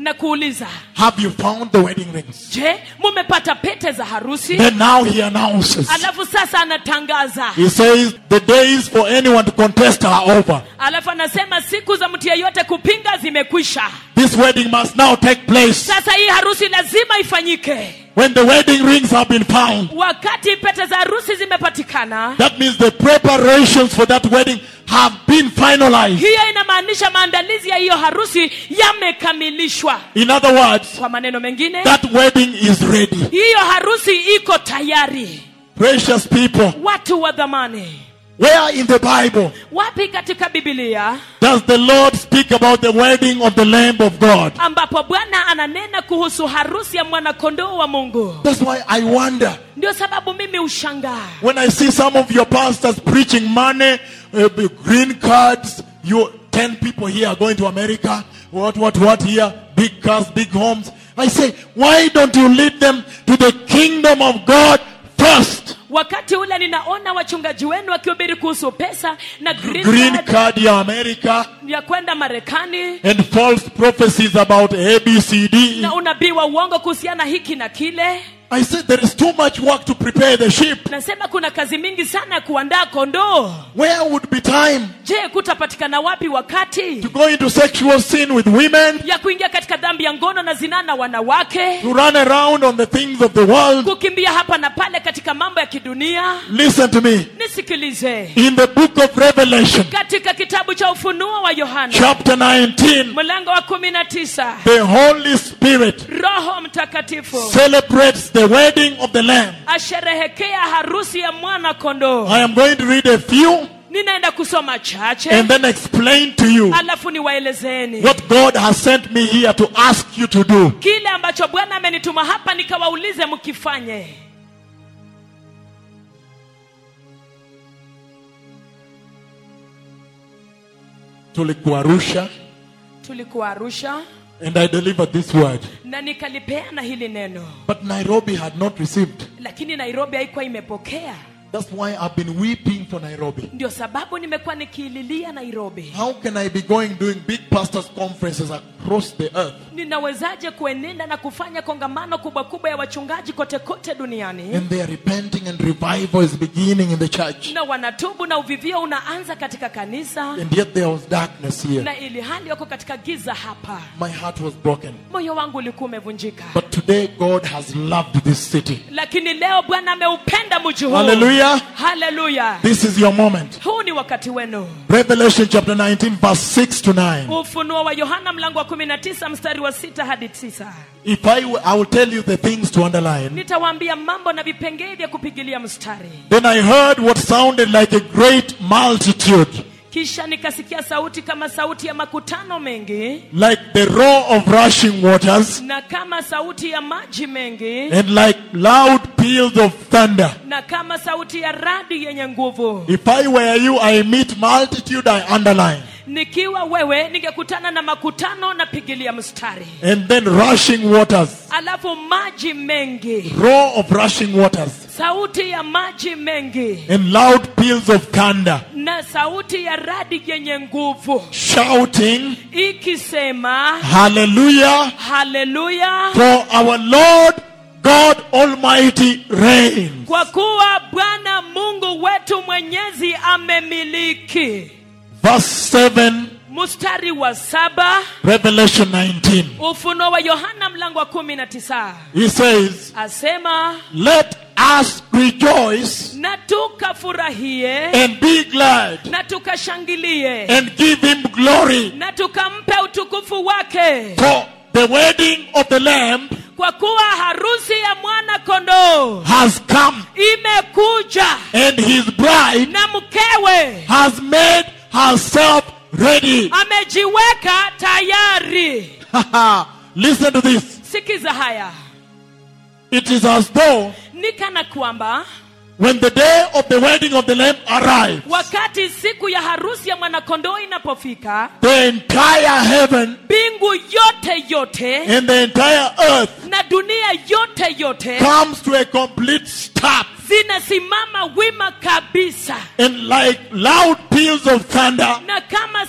B: na kuuliza
A: Have you found the wedding rings?
B: je mumepata pete za harusi
A: Then now he announces.
B: alafu sasa anatangaza
A: He says the days for anyone to contest are over.
B: alafu anasema siku za mtu yeyote kupinga zimekwisha
A: This wedding must now take place.
B: sasa hii harusi lazima ifanyike
A: When the wedding rings have been found,
B: wakati pete za harusi zimepatikana
A: that means the preparations for that wedding have been finalized.
B: hiyo inamaanisha maandalizi ya hiyo harusi yamekamilishwa
A: In other words,
B: kwa maneno mengine
A: that wedding is ready.
B: hiyo harusi iko tayari
A: Precious people,
B: watu wa dhamani
A: where in the Bible
B: wapi katika bibilia
A: does the Lord speak about the wedding of the Lamb of God?
B: ambapo bwana ananena kuhusu harusi ya mwanakondoo wa mungu
A: That's why I wonder
B: ndio sababu mimi ushangaa
A: when I see some of your pastors preaching money, uh, green cards, you 10 people here are going to America, what, what, what here, big cars, big homes. I say, why don't you lead them to the kingdom of God first?
B: wakati ule ninaona wachungaji wenu wakihubiri kuhusu pesa na green
A: Green
B: card
A: card ya America
B: ya kwenda marekani
A: and false prophecies about ABCD.
B: na unabii wa uongo kuhusiana hiki na kile
A: I said there is too much work to prepare the sheep.
B: nasema kuna kazi mingi sana ya kuandaa kondoo
A: Where would be time
B: je kutapatikana wapi wakati
A: to go into sexual sin with women,
B: ya kuingia katika dhambi ya ngono na zinaa na wanawake
A: to run around on the things of the world?
B: kukimbia hapa na pale katika mambo ya kidunia
A: Listen to me.
B: nisikilize
A: In the book of Revelation,
B: katika kitabu cha ufunuo wa yohana
A: chapter 19,
B: mlango wa kumi na tisa
A: the Holy Spirit
B: roho mtakatifu
A: celebrates the wedding of the Lamb.
B: asherehekea harusi ya mwana kondoo
A: I am going to read a few
B: ninaenda kusoma chache
A: and then explain to you
B: alafu niwaelezeni
A: what God has sent me here to ask you to do.
B: kile ambacho bwana amenituma hapa nikawaulize mkifanye
A: Tulikuwa Arusha
B: tulikuwa arusha
A: and I delivered this word.
B: na nikalipeana hili neno
A: But Nairobi had not received.
B: lakini nairobi haikuwa imepokea
A: That's why I've been weeping for Nairobi.
B: ndio sababu nimekuwa nikiililia nairobi
A: How can I be going doing big pastors' conferences across the earth
B: ninawezaje kuenenda na kufanya kongamano kubwa kubwa ya wachungaji kote kote duniani
A: and they are repenting and revival is beginning in the church?
B: na wanatubu na uvivio unaanza katika kanisa
A: And yet there was darkness here.
B: na ili hali wako katika giza hapa
A: My heart was broken.
B: moyo wangu ulikuwa umevunjika
A: But today God has loved this city.
B: lakini leo bwana ameupenda mji huu
A: Hallelujah.
B: haleluya
A: This is your moment.
B: huu ni wakati wenu
A: Revelation chapter 19, verse 6 to 9.
B: ufunuo wa yohana mlango wa 19 mstari wa 6 hadi 9
A: If I, w- I will tell you the things to underline.
B: nitawaambia mambo na vipengee vya kupigilia mstari
A: Then I heard what sounded like a great multitude,
B: kisha nikasikia sauti kama sauti ya makutano mengi
A: like the roar of rushing waters,
B: na kama sauti ya maji mengi
A: and like loud peals of thunder.
B: na kama sauti ya radi yenye nguvu
A: If I were you, I meet multitude, I underline.
B: nikiwa wewe ningekutana na makutano na pigilia mstari
A: And then rushing waters,
B: alafu maji mengi
A: roar of rushing waters,
B: sauti ya maji mengi
A: and loud peals of thunder,
B: na sauti ya radi yenye nguvu
A: shouting,
B: ikisema
A: Hallelujah,
B: haleluya
A: for our Lord God Almighty reigns.
B: kwa kuwa bwana mungu wetu mwenyezi amemiliki
A: Verse 7,
B: mstari wa saba
A: Revelation 19.
B: ufunuo wa yohana mlango wa kumi na tisa
A: He says,
B: asema
A: Let us rejoice
B: na tukafurahie
A: and be glad
B: na tukashangilie
A: and give him glory,
B: na tukampe utukufu wake
A: for the wedding of the Lamb
B: kwa kuwa harusi ya mwana kondoo
A: has come,
B: imekuja
A: and his bride
B: na mkewe
A: has made herself ready.
B: amejiweka tayari
A: Listen to this.
B: sikiza haya
A: It is as though
B: ni kana kwamba
A: when the day of the wedding of the Lamb arrives,
B: wakati siku ya harusi ya mwanakondoo inapofika
A: the entire heaven
B: mbingu yote yote
A: and the entire earth
B: na dunia yote yote
A: comes to a complete stop.
B: zinasimama wima kabisa
A: And like loud peals of thunder,
B: na kama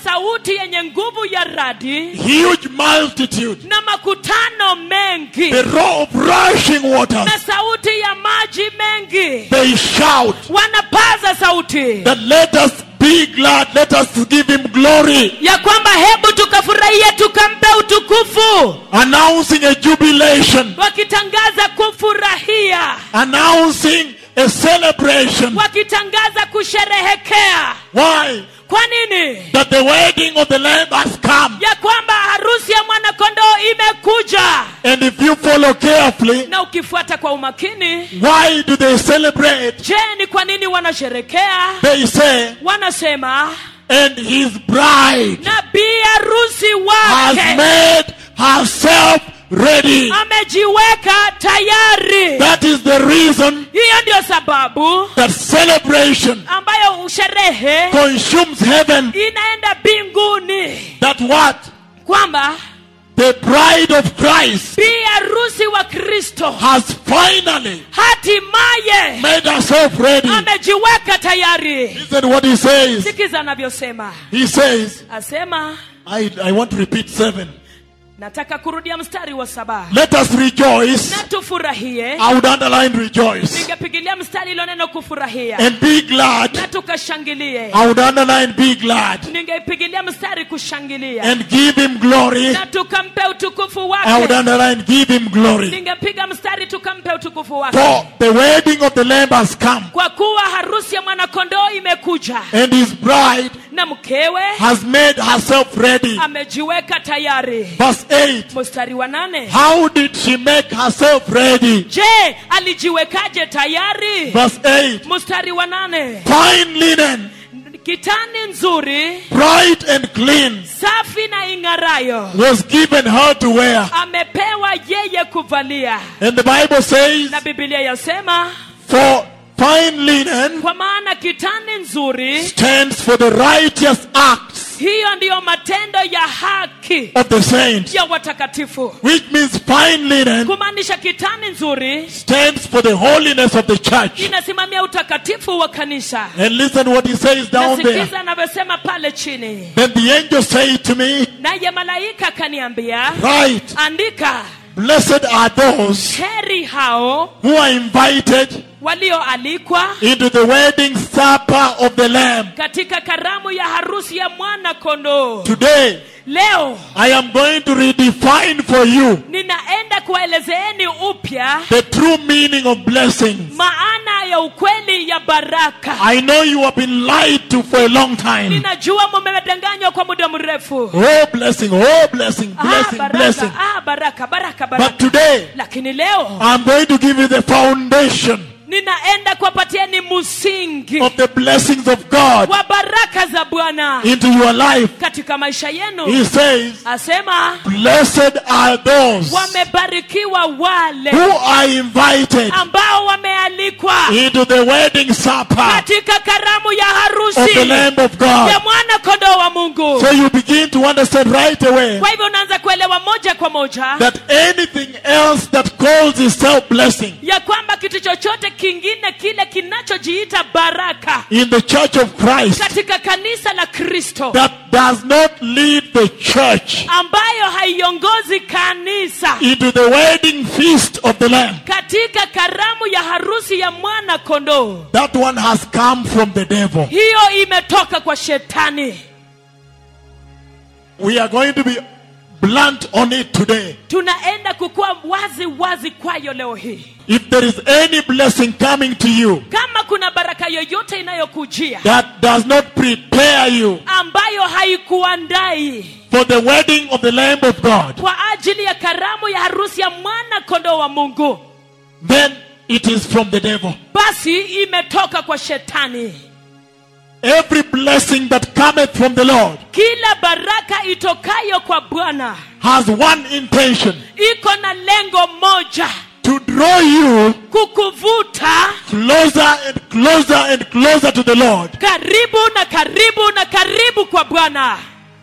B: sauti yenye nguvu ya radi
A: huge multitude,
B: na makutano mengi
A: the roar of rushing waters.
B: na sauti ya maji mengi
A: They shout
B: wanapaza sauti
A: that let us be glad, let us give him glory,
B: ya kwamba hebu tukafurahia tukampe utukufu
A: announcing a jubilation,
B: wakitangaza kufurahia
A: announcing a celebration.
B: wakitangaza kusherehekea
A: Why?
B: kwa nini
A: That the wedding of the Lamb has come.
B: ya kwamba harusi ya mwanakondoo imekuja
A: And if you follow carefully,
B: na ukifuata kwa umakini
A: why do they celebrate?
B: je ni kwa nini wanasherekea
A: They say,
B: wanasema
A: and his bride
B: na bi harusi
A: has
B: wake
A: made herself ready.
B: amejiweka tayari
A: That is the reason
B: hiyo ndio sababu
A: that celebration
B: ambayo usherehe
A: consumes heaven.
B: inaenda mbinguni
A: That what?
B: kwamba
A: The bride of Christ
B: bi harusi wa kristo
A: has finally
B: hatimaye
A: made herself ready.
B: amejiweka tayari
A: Listen what he says.
B: sikiza anavyosema
A: He says,
B: asema
A: I, I want to repeat seven.
B: nataka kurudia mstari wa saba
A: Let us rejoice.
B: na tufurahie
A: I would underline rejoice.
B: ningepigilia mstari ilo neno kufurahia
A: And be glad.
B: na tukashangilie
A: I would underline be glad.
B: ningeipigilia mstari kushangilia
A: And give him glory.
B: na tukampe utukufu
A: I would
B: wake
A: underline give him glory.
B: ningepiga mstari tukampe utukufu wake
A: For the wedding of the Lamb has come.
B: kwa kuwa harusi ya mwanakondoo imekuja
A: And his bride
B: na mkewe
A: has made herself ready.
B: amejiweka tayari
A: Verse 8.
B: mstari wa nane
A: How did she make herself ready?
B: je alijiwekaje tayari
A: Verse 8.
B: mstari wa nane
A: Fine linen,
B: kitani nzuri
A: bright and clean,
B: safi na ing'arayo
A: was given her to wear.
B: amepewa yeye kuvalia
A: And the Bible says,
B: na bibilia yasema
A: For fine linen
B: kwa maana kitani nzuri
A: stands for the righteous acts
B: hiyo ndiyo matendo ya haki
A: of the saints.
B: ya watakatifu
A: Which means fine linen
B: kumaanisha kitani nzuri
A: stands for the holiness of the church.
B: inasimamia utakatifu wa kanisa
A: And listen what he says down there.
B: nasikiza anavyosema pale chini
A: Then the angel said to me,
B: naye malaika akaniambia
A: Right,
B: andika
A: blessed are those
B: heri hao
A: who are invited
B: walioalikwa
A: into the wedding supper of the Lamb.
B: katika karamu ya harusi ya mwana kondoo
A: Today,
B: leo
A: I am going to redefine for you
B: ninaenda kuwaelezeeni upya
A: the true meaning of blessings.
B: maana ya ukweli ya baraka
A: I know you have been lied to for a long time.
B: ninajua mumedanganywa kwa muda mrefu
A: Oh, blessing, oh, blessing,
B: ah,
A: blessing,
B: baraka,
A: blessing.
B: ah, baraka baraka
A: But
B: baraka
A: today,
B: lakini leo
A: I'm going to give you the foundation
B: ninaenda kuwapatieni msingi
A: of the blessings of God
B: wa baraka za bwana
A: into your life.
B: katika maisha yenu
A: He says,
B: asema
A: Blessed are those
B: wamebarikiwa wale
A: who are invited
B: ambao wamealikwa
A: into the wedding supper
B: katika karamu ya
A: of the
B: harusi
A: Lamb of
B: ya
A: God.
B: mwana kondoo wa mungu
A: So you begin to understand right away
B: kwa hivyo unaanza kuelewa moja kwa moja
A: that anything else that calls itself blessing
B: ya kwamba kitu chochote kingine kile kinachojiita baraka
A: in the church of Christ
B: katika kanisa la kristo
A: that does not lead the church
B: ambayo haiongozi kanisa
A: into the wedding feast of the Lamb,
B: katika karamu ya harusi ya mwana kondoo
A: that one has come from the devil.
B: hiyo imetoka kwa shetani
A: We are going to be blunt on it today.
B: tunaenda kukuwa wazi wazi kwayo leo hii
A: If there is any blessing coming to you
B: kama kuna baraka yoyote inayokujia
A: that does not prepare you
B: ambayo haikuandai
A: for the wedding of the Lamb of God,
B: kwa ajili ya karamu ya harusi ya mwana kondoo wa mungu
A: then it is from the devil.
B: basi imetoka kwa shetani
A: Every blessing that cometh from the Lord
B: kila baraka itokayo kwa bwana
A: has one intention
B: iko na lengo moja
A: to draw you
B: kukuvuta
A: closer and closer and closer to the Lord.
B: karibu na karibu na karibu kwa bwana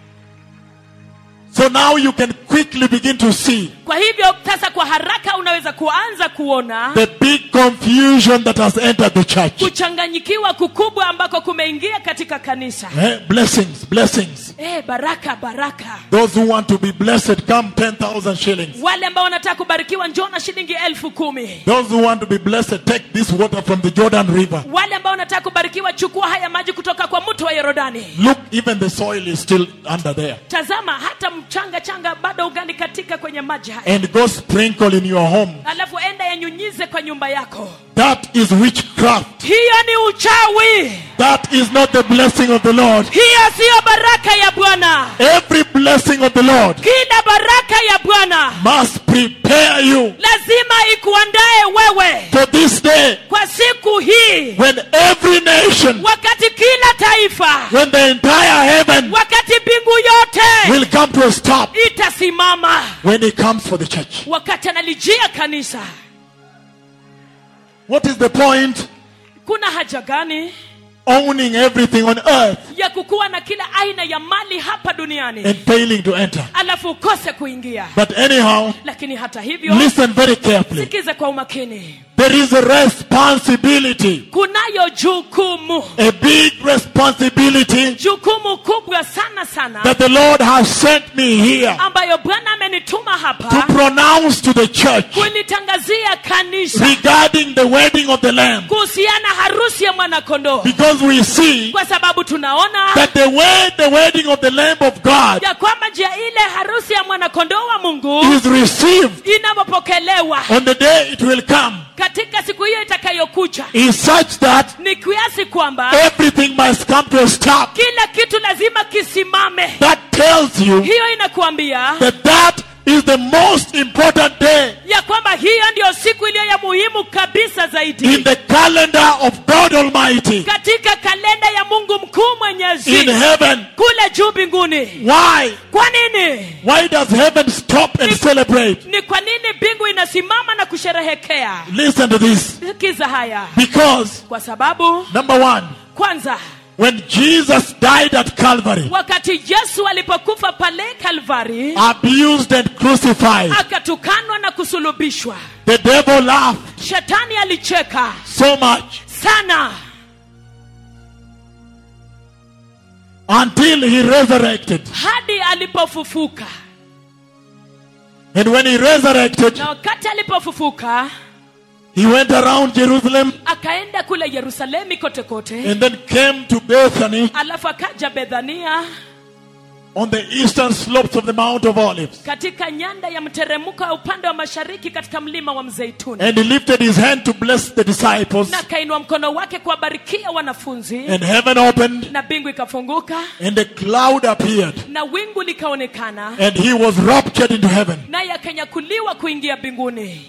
A: So now you can quickly begin to see
B: kwa hivyo sasa kwa haraka unaweza kuanza kuona
A: the big confusion that has entered the church.
B: kuchanganyikiwa kukubwa ambako kumeingia katika kanisa
A: Eh, blessings, blessings.
B: eh, baraka baraka
A: Those who want to be blessed, come 10,000 shillings.
B: wale ambao wanataka kubarikiwa njoo na shilingi elfu kumi
A: Those who want to be blessed, take this water from the Jordan River.
B: wale ambao wanataka kubarikiwa chukua haya maji kutoka kwa mto wa yorodani
A: Look, even the soil is still under there.
B: tazama hata mchanga changa bado ugali katika kwenye maji haya
A: And go sprinkle in your home.
B: alafu enda yanyunyize kwa nyumba yako
A: That is witchcraft.
B: hiyo ni uchawi
A: That is not the blessing of the Lord.
B: hiyo siyo baraka ya bwana
A: Every blessing of the Lord
B: kila baraka ya bwana
A: must prepare you
B: lazima ikuandae wewe
A: for this day
B: kwa siku hii
A: when every nation,
B: wakati kila taifa
A: when the entire heaven
B: wakati mbingu yote
A: will come to a stop
B: itasimama
A: when He comes for the church.
B: wakati analijia kanisa
A: What is the point?
B: kuna haja gani
A: Owning everything on earth
B: ya kukuwa na kila aina ya mali hapa duniani
A: and failing to enter.
B: alafu ukose kuingia
A: But anyhow,
B: lakini hata hivyo
A: listen very carefully.
B: sikize kwa umakini
A: There is a responsibility,
B: kunayo jukumu
A: a big responsibility
B: jukumu kubwa sana sana
A: that the Lord has sent me here
B: ambayo bwana amenituma
A: to
B: hapa
A: pronounce to the church
B: kulitangazia kanisa
A: regarding the wedding of the Lamb.
B: kuhusiana harusi ya mwanakondoo
A: Because we see
B: kwa sababu tunaona
A: that the way the wedding of the Lamb of God
B: ya kwamba njia ile harusi ya mwanakondoo wa mungu
A: is received
B: inavyopokelewa
A: on the day it will come
B: katika siku hiyo itakayokuja
A: is such that
B: ni kiasi kwamba
A: everything must come to a stop.
B: kila kitu lazima kisimame
A: That tells you
B: hiyo inakuambia
A: that that is the most important day
B: ya kwamba hiyo ndiyo siku iliyo ya muhimu kabisa
A: in
B: zaidi
A: the calendar of God Almighty
B: katika kalenda ya mungu mkuu mwenyezi
A: in heaven.
B: kule juu mbinguni
A: Why?
B: kwa nini
A: Why does heaven stop and celebrate?
B: ni kwa nini mbingu inasimama na kusherehekea
A: Listen to this.
B: sikiza haya
A: Because,
B: kwa sababu
A: number one,
B: kwanza
A: when Jesus died at Calvary,
B: wakati yesu alipokufa pale kalvari
A: abused and crucified,
B: akatukanwa na kusulubishwa
A: the devil laughed
B: shetani alicheka
A: so much
B: sana
A: until he resurrected.
B: hadi alipofufuka
A: And when he resurrected,
B: na wakati alipofufuka
A: he went around Jerusalem
B: akaenda kule yerusalemi kote kote
A: and then came to Bethany
B: alafu akaja bethania
A: on the eastern slopes of the Mount of Olives.
B: katika nyanda ya mteremko ya upande wa mashariki katika mlima wa mzeituni
A: And he lifted his hand to bless the disciples.
B: na akainua mkono wake kuwabarikia wanafunzi
A: And heaven opened
B: na mbingu ikafunguka
A: and a cloud appeared.
B: na wingu likaonekana
A: And he was raptured into heaven.
B: naye akanyakuliwa kuingia mbinguni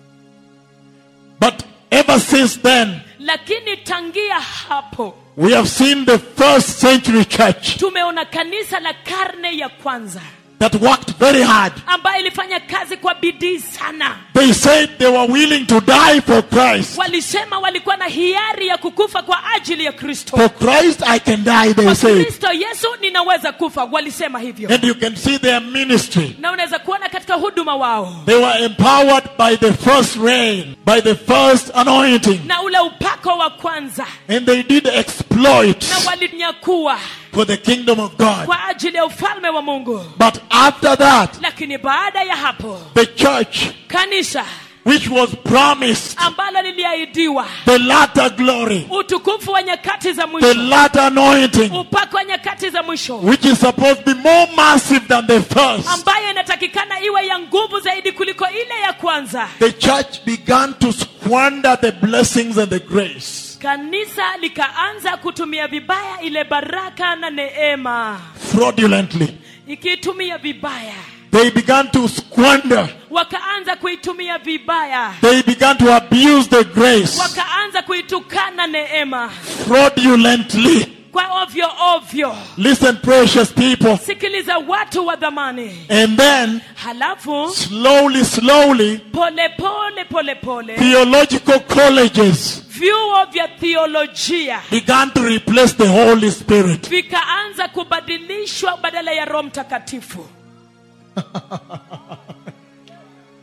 A: But ever since then,
B: lakini tangia hapo
A: we have seen the first century church
B: tumeona kanisa la karne ya kwanza
A: that worked very hard.
B: ambayo ilifanya kazi kwa bidii sana
A: They said they were willing to die for Christ.
B: walisema walikuwa na hiari ya kukufa kwa ajili ya kristo
A: For Christ, I can die, they
B: kwa
A: said.
B: kristo yesu ninaweza kufa walisema hivyo
A: And you can see their ministry.
B: na unaweza kuona katika huduma wao
A: They were empowered by the first rain, by the first anointing.
B: na ule upako wa kwanza
A: And they did exploits
B: na walinyakua
A: for the kingdom of God.
B: kwa ajili ya ufalme wa mungu
A: But after that,
B: lakini baada ya hapo
A: the church,
B: kanisa
A: which was promised
B: ambalo liliahidiwa
A: the latter glory,
B: utukufu wa nyakati za
A: the
B: mwisho
A: latter anointing,
B: upako wa nyakati za mwisho
A: which is supposed to be more massive than the first,
B: ambayo inatakikana iwe ya nguvu zaidi kuliko ile ya kwanza
A: the church began to squander the blessings and the grace
B: kanisa likaanza kutumia vibaya ile baraka na neema
A: fraudulently.
B: ikiitumia vibaya
A: They began to squander,
B: wakaanza kuitumia vibaya
A: they began to abuse the grace
B: wakaanza kuitukana neema
A: fraudulently.
B: kwa ovyo ovyo
A: Listen, precious people.
B: sikiliza watu wa dhamani
A: And then,
B: halafu
A: slowly, slowly,
B: pole pole pole pole
A: theological colleges
B: vyuo vya theolojia
A: began to replace the Holy Spirit.
B: vikaanza kubadilishwa badala ya roho mtakatifu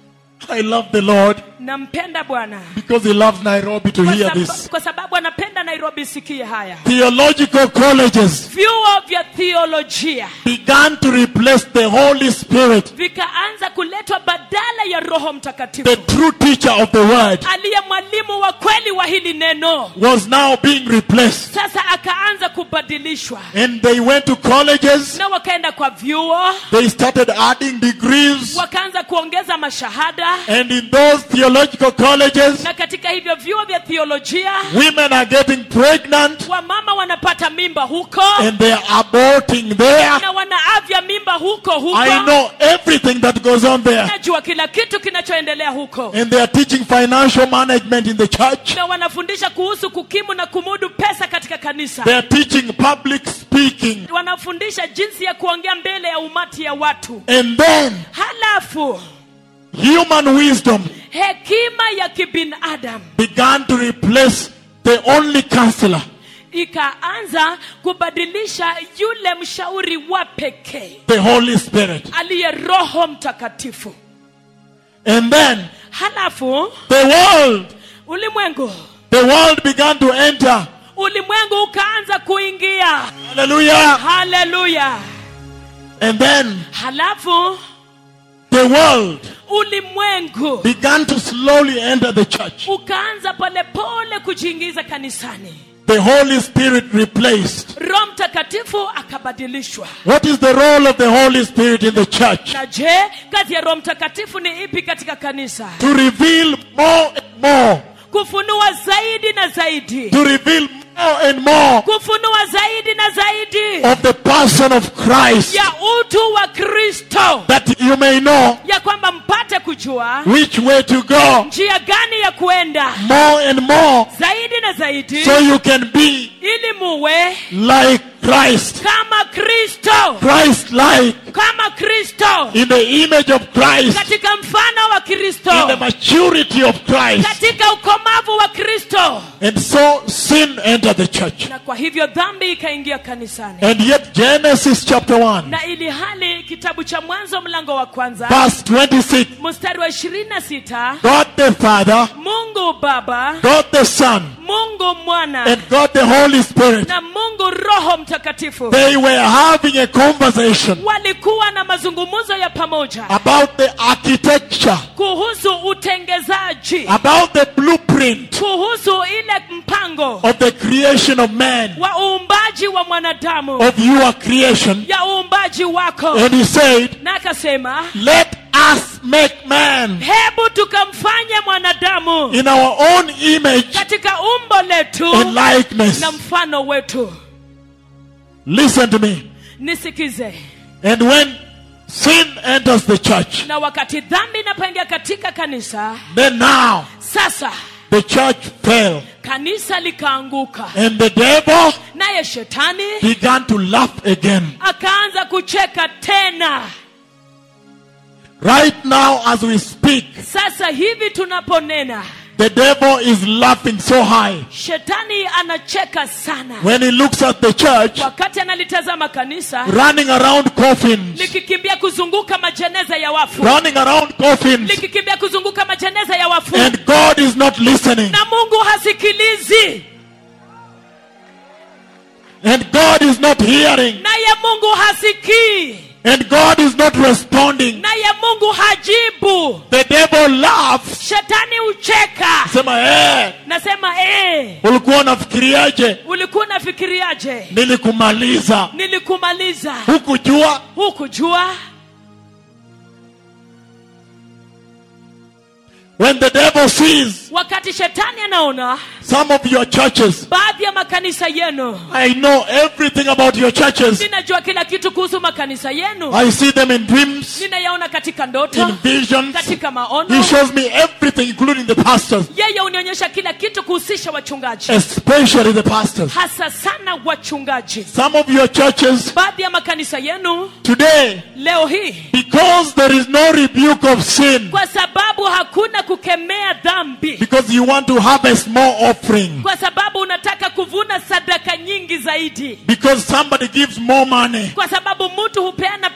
A: I love the Lord
B: nampenda bwana
A: because He loves Nairobi to
B: kwa,
A: hear
B: saba,
A: this.
B: kwa sababu anapenda nairobi sikie haya
A: Theological colleges
B: vyuo vya theolojia
A: began to replace the Holy Spirit,
B: vikaanza kuletwa badala ya roho
A: the
B: mtakatifu
A: true teacher of the word,
B: aliye mwalimu wa kweli wa hili neno
A: was now being replaced.
B: sasa akaanza kubadilishwa
A: And they went to colleges,
B: na wakaenda kwa vyuo
A: they started adding degrees,
B: wakaanza kuongeza mashahada
A: and in those theological colleges,
B: na katika hivyo vyuo vya theolojia
A: women are getting pregnant
B: wamama wanapata mimba huko
A: and they are aborting there.
B: na wanaavya mimba huko huko
A: I know everything that goes on there.
B: najua kila kitu kinachoendelea huko
A: And they are teaching financial management in the church.
B: na wanafundisha kuhusu kukimu na kumudu pesa katika kanisa
A: They are teaching public speaking.
B: wanafundisha jinsi ya kuongea mbele ya umati ya watu
A: And then
B: halafu
A: human wisdom
B: hekima ya kibinadamu
A: began to replace the only counselor.
B: ikaanza kubadilisha yule mshauri wa pekee
A: the Holy Spirit.
B: aliye roho mtakatifu
A: And then
B: halafu
A: the world,
B: ulimwengu
A: the world began to enter.
B: ulimwengu ukaanza kuingia
A: Hallelujah.
B: haleluya
A: And then
B: halafu
A: the world
B: ulimwengu
A: began to slowly enter the church.
B: ukaanza polepole kujiingiza kanisani
A: The Holy Spirit replaced.
B: roho mtakatifu akabadilishwa
A: What is the role of the Holy Spirit in the church?
B: na je kazi ya roho mtakatifu ni ipi katika kanisa
A: To reveal more and more.
B: kufunua zaidi na zaidi
A: To reveal more and more
B: kufunua zaidi na zaidi
A: of the person of Christ.
B: ya utu wa kristo
A: That you may know
B: ya kwamba mpate kujua
A: which way to go.
B: njia gani ya kuenda
A: More and more.
B: zaidi na zaidi
A: So you can be
B: ili muwe
A: like Christ.
B: kama kristo
A: Christ like.
B: kama kristo
A: in the image of Christ,
B: katika mfano wa
A: in the
B: kristo
A: maturity of Christ.
B: katika ukomavu wa kristo
A: And so sin entered the church.
B: na kwa hivyo dhambi ikaingia kanisani
A: And yet Genesis chapter 1,
B: na ili hali kitabu cha mwanzo mlango wa kwanza
A: verse 26,
B: mstari wa ishirini na sita
A: God the Father,
B: mungu baba
A: God the Son,
B: mungu mwana
A: and God the Holy Spirit,
B: na mungu roho mtakatifu
A: they were having a conversation
B: walikuwa na mazungumzo ya pamoja
A: about the architecture,
B: kuhusu utengezaji
A: about the blueprint
B: kuhusu ile mpango
A: of the creation of man,
B: wa uumbaji wa mwanadamu
A: of your creation.
B: ya uumbaji wako
A: And he said,
B: na akasema
A: Let us make man
B: hebu tukamfanye mwanadamu
A: in our own image
B: katika umbo letu
A: and likeness.
B: na mfano wetu
A: Listen to me.
B: nisikize
A: And when sin enters the church,
B: na wakati dhambi inapoingia katika kanisa
A: then now
B: sasa
A: the church fell.
B: kanisa likaanguka
A: And the devil
B: naye shetani
A: began to laugh again.
B: akaanza kucheka tena
A: Right now, as we speak,
B: sasa hivi tunaponena
A: the devil is laughing so high.
B: shetani anacheka sana
A: When he looks at the church,
B: wakati analitazama kanisa
A: running around coffins,
B: likikimbia kuzunguka majeneza ya wafu
A: running around coffins,
B: likikimbia kuzunguka majeneza ya wafu
A: and God is not listening,
B: na mungu hasikilizi
A: and God is not hearing,
B: naye mungu hasikii
A: and God is not responding.
B: naye mungu hajibu
A: The devil laughs.
B: shetani ucheka
A: Sema, eh,
B: nasema ee,
A: ulikuwa unafikiriaje?
B: ulikuwa unafikiriaje
A: Nilikumaliza.
B: nilikumaliza
A: Hukujua
B: hukujua
A: when the devil sees
B: wakati shetani anaona
A: some of your churches.
B: baadhi ya makanisa yenu
A: I know everything about your churches.
B: ninajua kila kitu kuhusu makanisa yenu
A: I see them in dreams,
B: ninayaona katika
A: in
B: ndoto
A: visions.
B: katika
A: He
B: maono
A: shows me everything, including the pastors,
B: yeye unionyesha kila kitu kuhusisha wachungaji
A: especially the pastors.
B: hasa sana wachungaji
A: Some of your churches
B: baadhi ya makanisa yenu
A: today,
B: leo hii
A: because there is no rebuke of sin,
B: kwa sababu hakuna kukemea dhambi
A: because you want to harvest more offering,
B: kwa sababu unataka kuvuna sadaka nyingi zaidi
A: because somebody gives more money,
B: kwa sababu mtu hupeana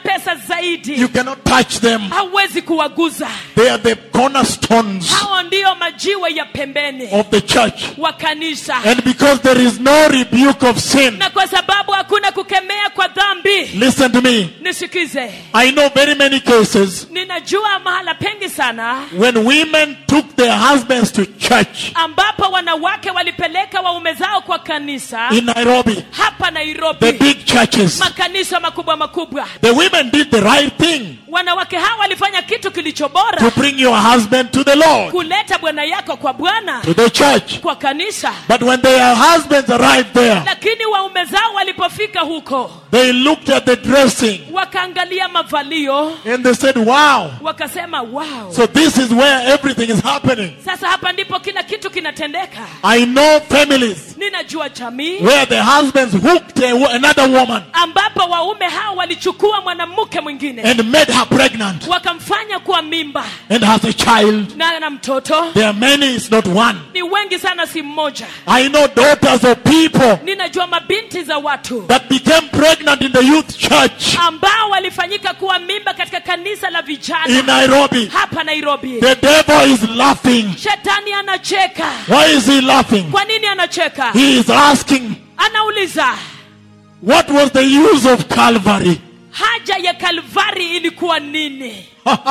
B: wanakutesa zaidi
A: You cannot touch them.
B: hauwezi kuwaguza
A: They are the cornerstones
B: hao ndiyo majiwe ya pembeni
A: of the church.
B: wa kanisa
A: And because there is no rebuke of sin,
B: na kwa sababu hakuna kukemea kwa dhambi
A: listen to me.
B: nisikize
A: I know very many cases
B: ninajua mahala pengi sana
A: when women took their husbands to church
B: ambapo wanawake walipeleka waume zao kwa kanisa
A: in Nairobi,
B: hapa
A: the
B: nairobi
A: big churches.
B: makanisa makubwa makubwa
A: The women did the right thing
B: wanawake hawa walifanya kitu kilicho bora
A: to bring your husband to the Lord,
B: kuleta bwana yako kwa bwana
A: to the church.
B: kwa kanisa
A: But when their husbands arrived there,
B: lakini waume zao walipofika huko
A: they looked at the dressing
B: wakaangalia mavalio
A: and they said, Wow,
B: wakasema wow
A: so this is where everything is happening.
B: sasa hapa ndipo kila kitu kinatendeka
A: I know families
B: ninajua jamii
A: where the husbands hooked a, another woman
B: ambapo waume hao walichukua mwanamke mwingine
A: and made her pregnant
B: wakamfanya kuwa mimba
A: and has a child.
B: na na mtoto
A: There are many, it's not one.
B: ni wengi sana si mmoja
A: I know daughters of people
B: ninajua mabinti za watu
A: that became pregnant in the youth church
B: ambao walifanyika kuwa mimba katika kanisa la
A: in
B: vijana
A: Nairobi.
B: hapa nairobi
A: The devil is laughing.
B: shetani anacheka
A: Why is he laughing?
B: kwa nini anacheka
A: He is asking,
B: anauliza
A: What was the use of Calvary?
B: haja ya kalvari ilikuwa nini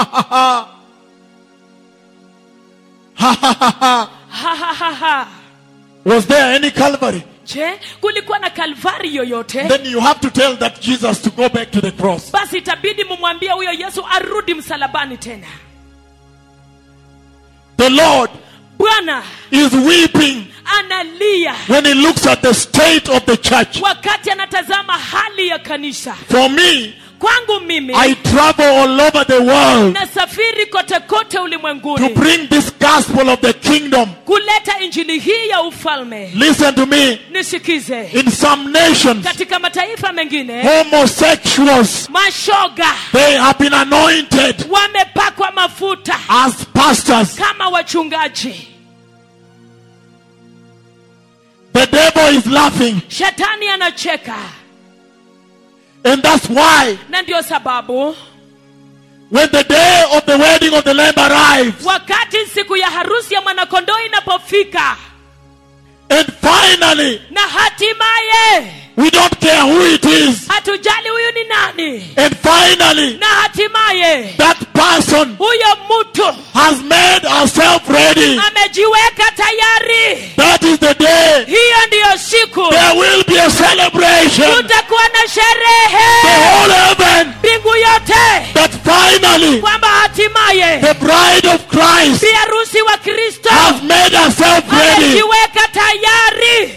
B: ha, ha, ha, ha.
A: was there any Calvary?
B: je kulikuwa na kalvari yoyote
A: Then you have to tell that Jesus to go back to the cross.
B: basi itabidi mumwambie huyo yesu arudi msalabani tena
A: The Lord
B: bwana
A: is weeping
B: analia
A: when he looks at the state of the church.
B: wakati anatazama hali ya kanisa
A: For me,
B: kwangu mimi
A: I travel all over the world
B: nasafiri kote kote
A: to
B: ulimwenguni
A: bring this gospel of the kingdom.
B: kuleta injili hii ya ufalme
A: Listen to me.
B: nisikize
A: In some nations,
B: katika mataifa mengine
A: homosexuals,
B: mashoga
A: they have been anointed
B: wamepakwa mafuta
A: as pastors.
B: kama wachungaji
A: The devil is laughing.
B: shetani anacheka
A: And that's why
B: na ndio sababu
A: when the day of the wedding of the Lamb arrives,
B: wakati siku ya harusi ya mwanakondoo inapofika
A: and finally,
B: na hatimaye
A: we don't care who it is,
B: hatujali huyu ni nani
A: and finally,
B: na hatimaye
A: that person
B: huyo mtu
A: has made herself ready.
B: amejiweka tayari
A: That is the day
B: hiyo ndiyo siku
A: there will be a celebration.
B: kutakuwa na
A: The
B: sherehe
A: whole heaven
B: mbingu yote
A: that finally
B: kwamba hatimaye
A: the bride of Christ
B: bi harusi wa kristo
A: has made herself ready.
B: amejiweka tayari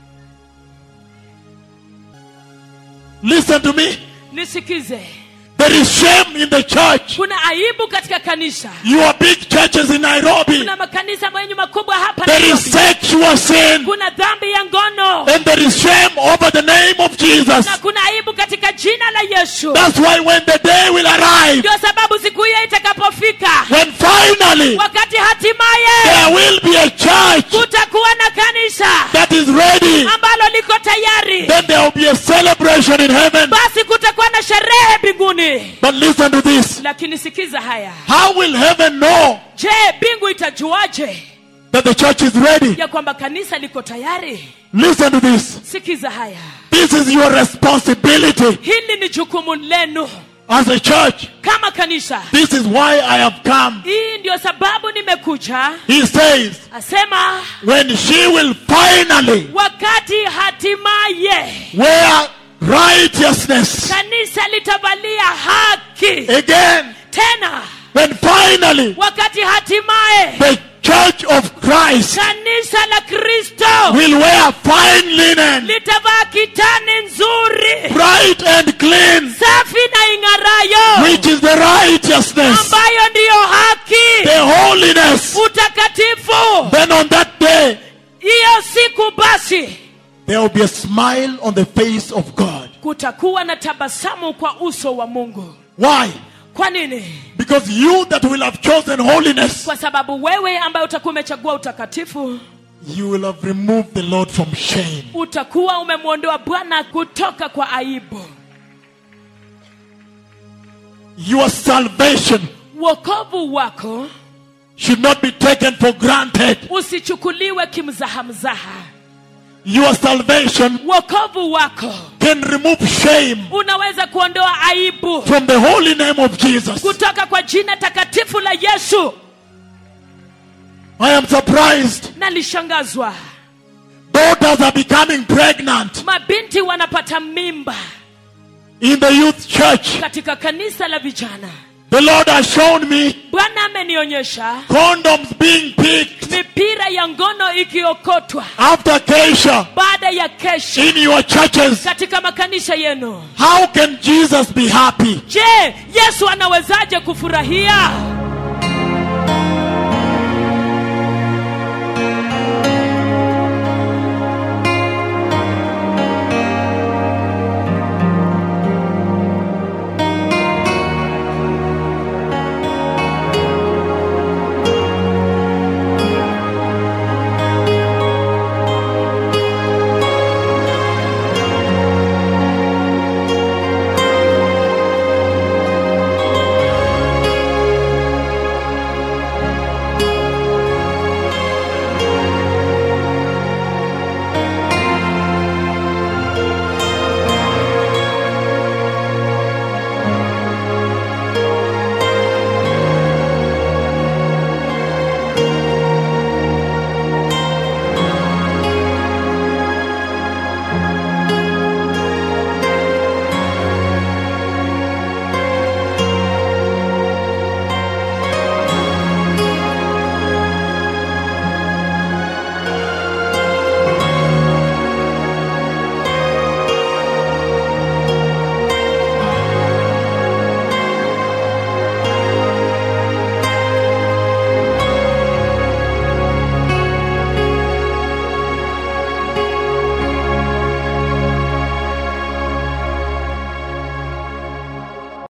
A: Listen to me.
B: nisikize
A: There is shame in the church.
B: kuna aibu katika kanisa
A: Your big churches in Nairobi.
B: kuna makanisa yenye makubwa hapa
A: There is
B: Nairobi.
A: sexual sin.
B: kuna dhambi ya ngono
A: And there is shame over the name of Jesus.
B: na kuna aibu katika jina la yesu
A: That's why when the day will arrive,
B: ndio sababu siku hiyo itakapofika
A: when finally
B: wakati hatimaye
A: there will be a church
B: kutakuwa na kanisa
A: that is ready,
B: ambalo liko tayari
A: then there will be a celebration in heaven.
B: basi kutakuwa na sherehe mbinguni
A: But listen to this.
B: lakini sikiza haya
A: How will heaven know
B: je mbingu itajuaje
A: that the church is ready?
B: ya kwamba kanisa liko tayari
A: Listen to this.
B: sikiza haya
A: This is your responsibility
B: hili ni jukumu lenu
A: as a church.
B: kama kanisa
A: This is why I have come.
B: hii ndio sababu nimekuja
A: He says,
B: asema
A: when she will finally
B: wakati hatimaye
A: wear righteousness
B: kanisa litavalia haki
A: again,
B: tena
A: when finally
B: wakati hatimaye
A: the church of Christ
B: kanisa la kristo
A: will wear fine linen,
B: litavaa kitani nzuri
A: bright and clean,
B: safi na ing'arayo
A: which is the righteousness,
B: ambayo ndiyo haki
A: the holiness.
B: utakatifu
A: Then on that day,
B: hiyo siku basi
A: there will be a smile on the face of God.
B: kutakuwa na tabasamu kwa uso wa mungu
A: Why?
B: kwa nini
A: Because you that will have chosen holiness,
B: kwa sababu wewe ambaye utakuwa umechagua utakatifu
A: you will have removed the Lord from shame.
B: utakuwa umemwondoa bwana kutoka kwa aibu
A: Your salvation
B: wokovu wako
A: should not be taken for granted.
B: usichukuliwe kimzahamzaha
A: Your salvation
B: wokovu wako
A: can remove shame
B: unaweza kuondoa aibu
A: from the holy name of Jesus.
B: kutoka kwa jina takatifu la yesu
A: I am surprised.
B: nalishangazwa
A: Daughters are becoming pregnant
B: mabinti wanapata mimba
A: in the youth church.
B: katika kanisa la vijana
A: The Lord has shown me
B: bwana amenionyesha
A: condoms being picked
B: mipira ya ngono ikiokotwa
A: after Keisha
B: baada ya kesho
A: in your churches.
B: katika makanisa yenu
A: How can Jesus be happy?
B: je yesu anawezaje kufurahia